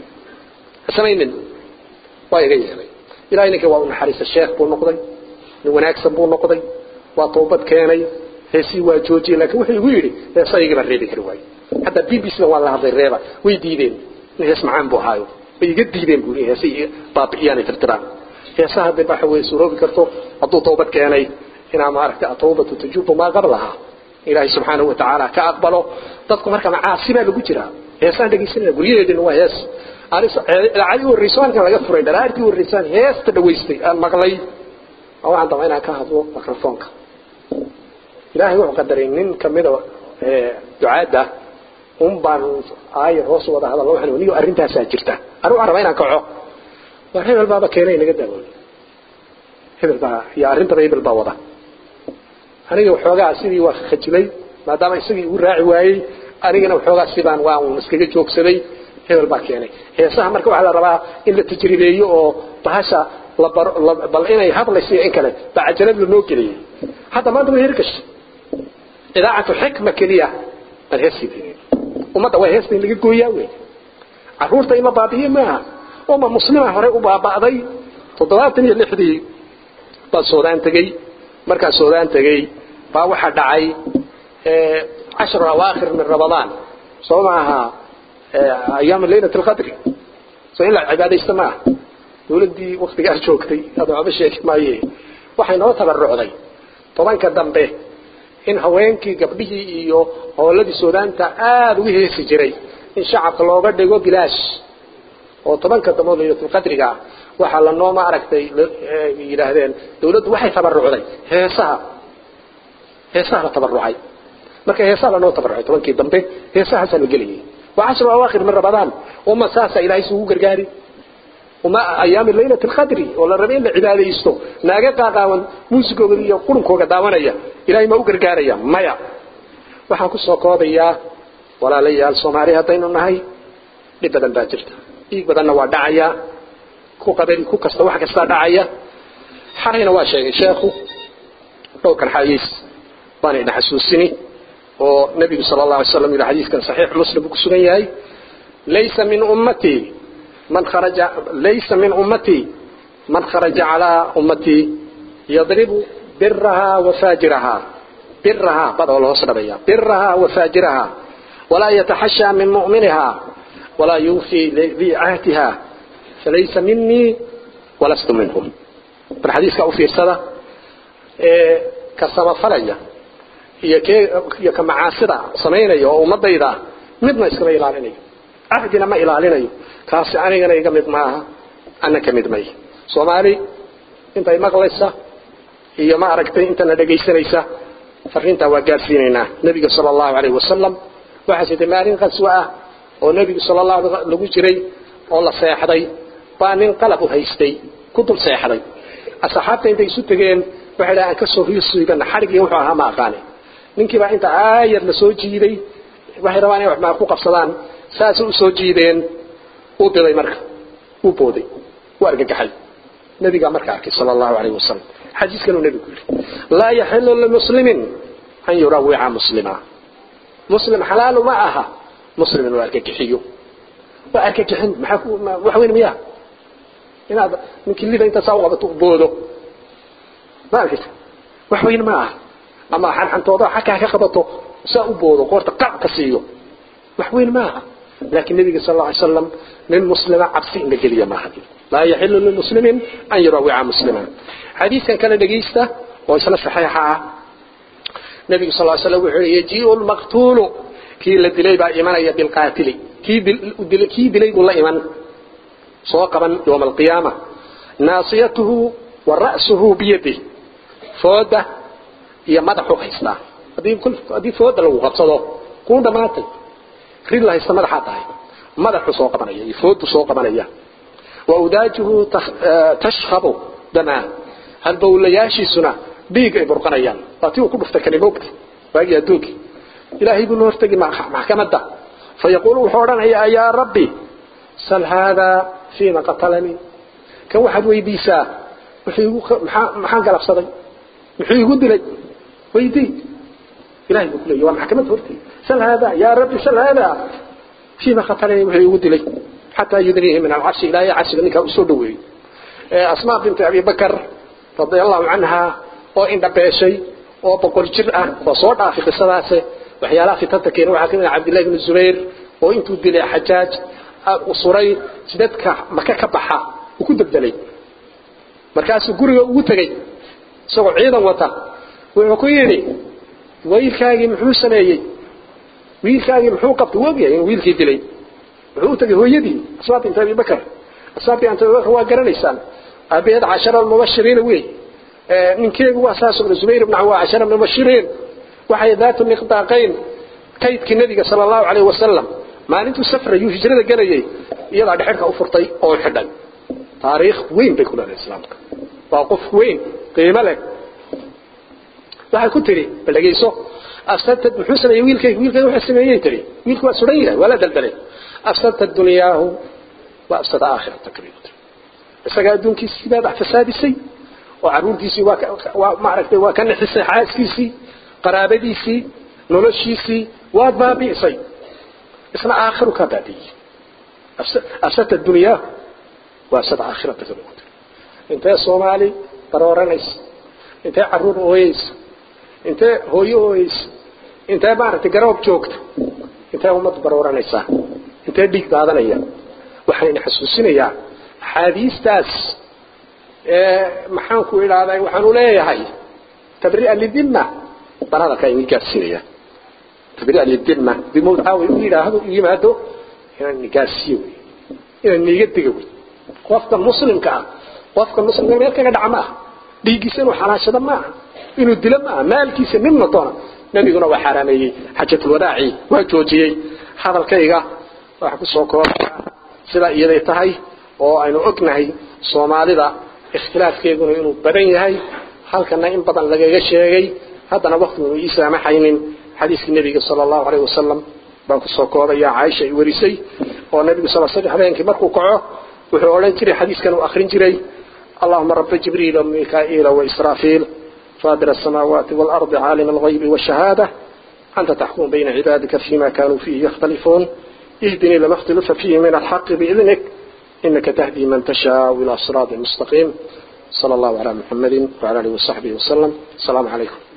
S2: ha samaynin waa iga yeelay ilahay ninkii waa u naxariista sheekh buu noqday nin wanaagsan buu noqday waa toobad keenay heesii waa joojiyey laakiin wuxuu igu yidhi heesaygii baan reebi kari waaye حتى بي بي سي والله هذا الريبه ويديدين هيس معان بو هايو ويجا ديدين بو هيسي بابياني ترتران هيسا هذا بحا وي سوروبي كرتو ادو توبد كيناي ina maaragtay atawbatu tajubu ma qablaha ilaahay subhanahu wa ta'ala ka aqbalo dadku marka macaasi baa lagu jira heesaan dhageysanaya guryaheedina waa hees aali warriisaanka laga furay daraartii warriisaan heesta dhaweystay aan maqlay oo aan dabaa inaan ka hadlo mikrofoonka ilaahay wuxuu qadaray nin kamida ducaada un baan aayar hoos wada hadal waxaan niyo arintaasaa jirta anu araba inaan kaco waa hebel baaba keenay naga daawoon hebel baa iyo arrintaba hebel baa wada aniga waxoogaa sidii waa khajilay maadaama isagii igu raaci waayey anigana waxoogaa sidaan waa un iskaga joogsaday hebel baa keenay heesaha marka waxaa la rabaa in la tajribeeyo oo bahasha la baro bal inay hadlayso iyo in kale baa cajalad lanoo geliyey hadda maanta way hirgashay idaacatu xikma keliya bal heesii ummadda waa heesta in laga gooyaa wey caruurta in la baabi'iye maaha uma muslima hore u baaba'day toddobaatan iyo lixdii baa soodaan tegey markaa soodaan tegey baa waxaa dhacay cashru awaakhir min ramadaan soo maaha ayaama laylat alqadri so in la cibaadaysto maaha dawladdii waktigaas joogtay hada waxba sheegi maaye waxay noo tabarucday tobanka dambe in haweenkii gabdhihii iyo hooladii suudaanta aada ugu heesi jiray in shacabka looga dhigo bilaash oo tobanka dambe laylatulqadriga waxaa lanoo ma aragtay yidhaahdeen dawladdu waxay tabarucday heesaha heesaha la tabarucay marka heesaha lanoo tabarucay tobankii dambe heesahaasaa la gelayay waa cashru awaakhir min ramadaan uma saasa ilaahay isugu gargaari uma ayaami laylat alqadri oo la rabay in la cibaadaysto naaga qaaqaawan muusigooda iyo qulunkooga daawanaya ilaahay ma u gargaaraya maya waxaan ku soo koobayaa walaalayaal soomaali haddaynu nahay dhib badan baa jirta dhiig badanna waa dhacaya ku qabali ku kasta wax kastaa dhacaya xalayna waa sheegay sheekhu dhowrkan xayiis baan idin xasuusini oo nabigu sala allah alay slam ila xadiiskan saxiix muslim uu ku sugan yahay laysa min ummatii من خرج ليس من أمتي من خرج على أمتي يضرب برها وفاجرها برها بدأ الله صدبيا برها وفاجرها ولا يتحشى من مؤمنها ولا يوفي ذي عهدها فليس مني ولست منهم الحديث كأو في رسالة إيه كسما فريا هي كي كمعاصرة سمينا يو ومضيدا مدنا إسكما إلى cahdina ma ilaalinayo kaasi anigana iga mid maaha ana ka mid may soomaali intay maqlaysa iyo ma aragtay intana dhegaysanaysa fariintaa waa gaarsiinaynaa nebiga sala allahu alayhi wasalam waxaa jirtay maalin qaswo ah oo nebigu sala allahu lagu jiray oo la seexday baa nin qalab u haystay ku dul seexday asxaabta intay isu tegeen waxay dhaha aan ka soo riisuibana xadhigii wuxuu ahaa ma aqaane ninkiibaa inta aayar la soo jiiday waxay rabaan inay wax maa ku qabsadaan saasay u soo jiideen uu diday marka uu booday uu argagaxay nabigaa marka arkay sala allahu alayhi wasalam xadiiskanuu nebigu yidhi laa yaxilu limuslimin an yurawica muslima muslim xalaalu ma aha muslim inuu argagixiyo waa argagixin maxaa wax weyn miyaa inaad ninkii lida inta saa u qabato u boodo ma arkaysa wax weyn ma aha ama xanxantooda xakaa ka qabato saa u boodo qoorta qac ka siiyo wax weyn ma aha لكن النبي صلى الله عليه وسلم للمسلم عبسين بقلية ما هذه لا يحل للمسلم أن يروع مسلما حديثا كان دقيسته ويسنى صحيحة النبي صلى الله عليه وسلم يجيء المقتول كي لدلي با إيمان بالقاتل كي دلي كي دلي الله إيمان صوقبا يوم القيامة ناصيته ورأسه بيده فودة هي مدح حيستا هذه كل هذه فودة لو غبصده كون دماتي rid la haysta madaxaa tahay madaxu soo qabanaya iyo foodu soo qabanaya wa udaajuhu tashkhabu damaa halbowlayaashiisuna dhiig ay burqanayaan waa tii uu ku dhuftay kani moogta waagii adduunkii ilaahay buu la hortegi maxkamadda fayaquulu wuxuu odhanayaa yaa rabbi sal haadaa fiima qatalanii kan waxaad weydiisaa maxaan galabsaday muxuu igu dilay weydii ilahay buu kuleeyahy waa maxkamadda horteeda سل هذا يا ربي سل هذا فيما قتلني وهي يقول حتى يدنيه من العرش إلى عرش منك أسودوي أسماء بنت أبي بكر رضي الله عنها وإن دبيشي وبقول جرأة وصوتها في قصة وحيالها في تتكين وحاكمنا عبد الله بن الزبير وإن تدلي حجاج وصري سددك مكا كبحا وكنت بدلي مركز قرية وتغي سوى عيدا وطا ويقول wiilkaagii muxuu sameeyey wiilkaagii muxuu qabtay wogyahay inuu wiilkii dilay muxuu u tagay hooyadii asbaab binta abi bakar asbaab binta abi bakar waa garanaysaan abeed cashara mubashiriina wey ninkeegu waa saas oo zubayr ibn awaa cashara mubashiriin waxay daatu miqdaaqayn kaydkii nabiga sala allahu calayhi wasalam maalintuu safrayuu hijrada galayay iyadaa dhexirka u furtay oo xidhay taariikh weyn bay ku leedahay islaamka waa qof weyn qiimo leh waxay ku tiri bal dhageyso afsadtad muxuu sameeyey wiilkayga wiilkayga wuxuu sameeyey tiri wiilku waa suran yahay waa la daldalay afsadta dunyaahu wa afsada aakhirata kabiirta isaga adduunkiisii baad wax fasaadisay oo caruurtiisii waa waa maaragtay waa ka nixisay xaaskiisii qaraabadiisii noloshiisii waad baabi'isay isna aakhiru ka baabi'iyey afsadta dunyaahu wa afsada aakhirata kabiirta intee soomaali barooranaysa intee caruur ooyeysa intee hooyo ooyeysa intee maaragtay garoob joogta intee ummad barooranaysaa intee dhiig daadanaya waxaan xasuusinayaa axaadiistaas maxaanku idhahdaa waxaanu leeyahay tabri'a lidimma baan hadalkaa inii gaarsiinaya tabri'a lidimma bimowdcaawi u yidhaahdo u yimaado inaan ini gaarsiiyo wey inaan niiga diga wey qofka muslimka ah qofka muslimka meel kaga dhaca ma aha dhiiggiisa inuu xalaashado ma aha inuu dilo ma aha maalkiisa midna doona nabiguna waa xaaraameeyey xajatulwadaaci waa joojiyey hadalkayga waxaa ku soo koobaya sidaa iyaday tahay oo aynu ognahay soomaalida ikhtilaafkeeduna inuu badan yahay halkana in badan lagaga sheegay haddana waktigu ii saamaxaynin xadiiskii nebiga sala allahu alayh wasalam baan kusoo koobaya caaisha ay warisay oo nebigu sal sl habeenkii markuu kaco wuxuu odhan jiray xadiiskan uu akrin jiray allahuma raba jibriil wamikaa'iila waisraafiil فاطر السماوات والأرض عالم الغيب والشهادة أنت تحكم بين عبادك فيما كانوا فيه يختلفون اهدني لما اختلف فيه من الحق بإذنك إنك تهدي من تشاء إلى صراط مستقيم صلى الله على محمد وعلى آله وصحبه وسلم السلام عليكم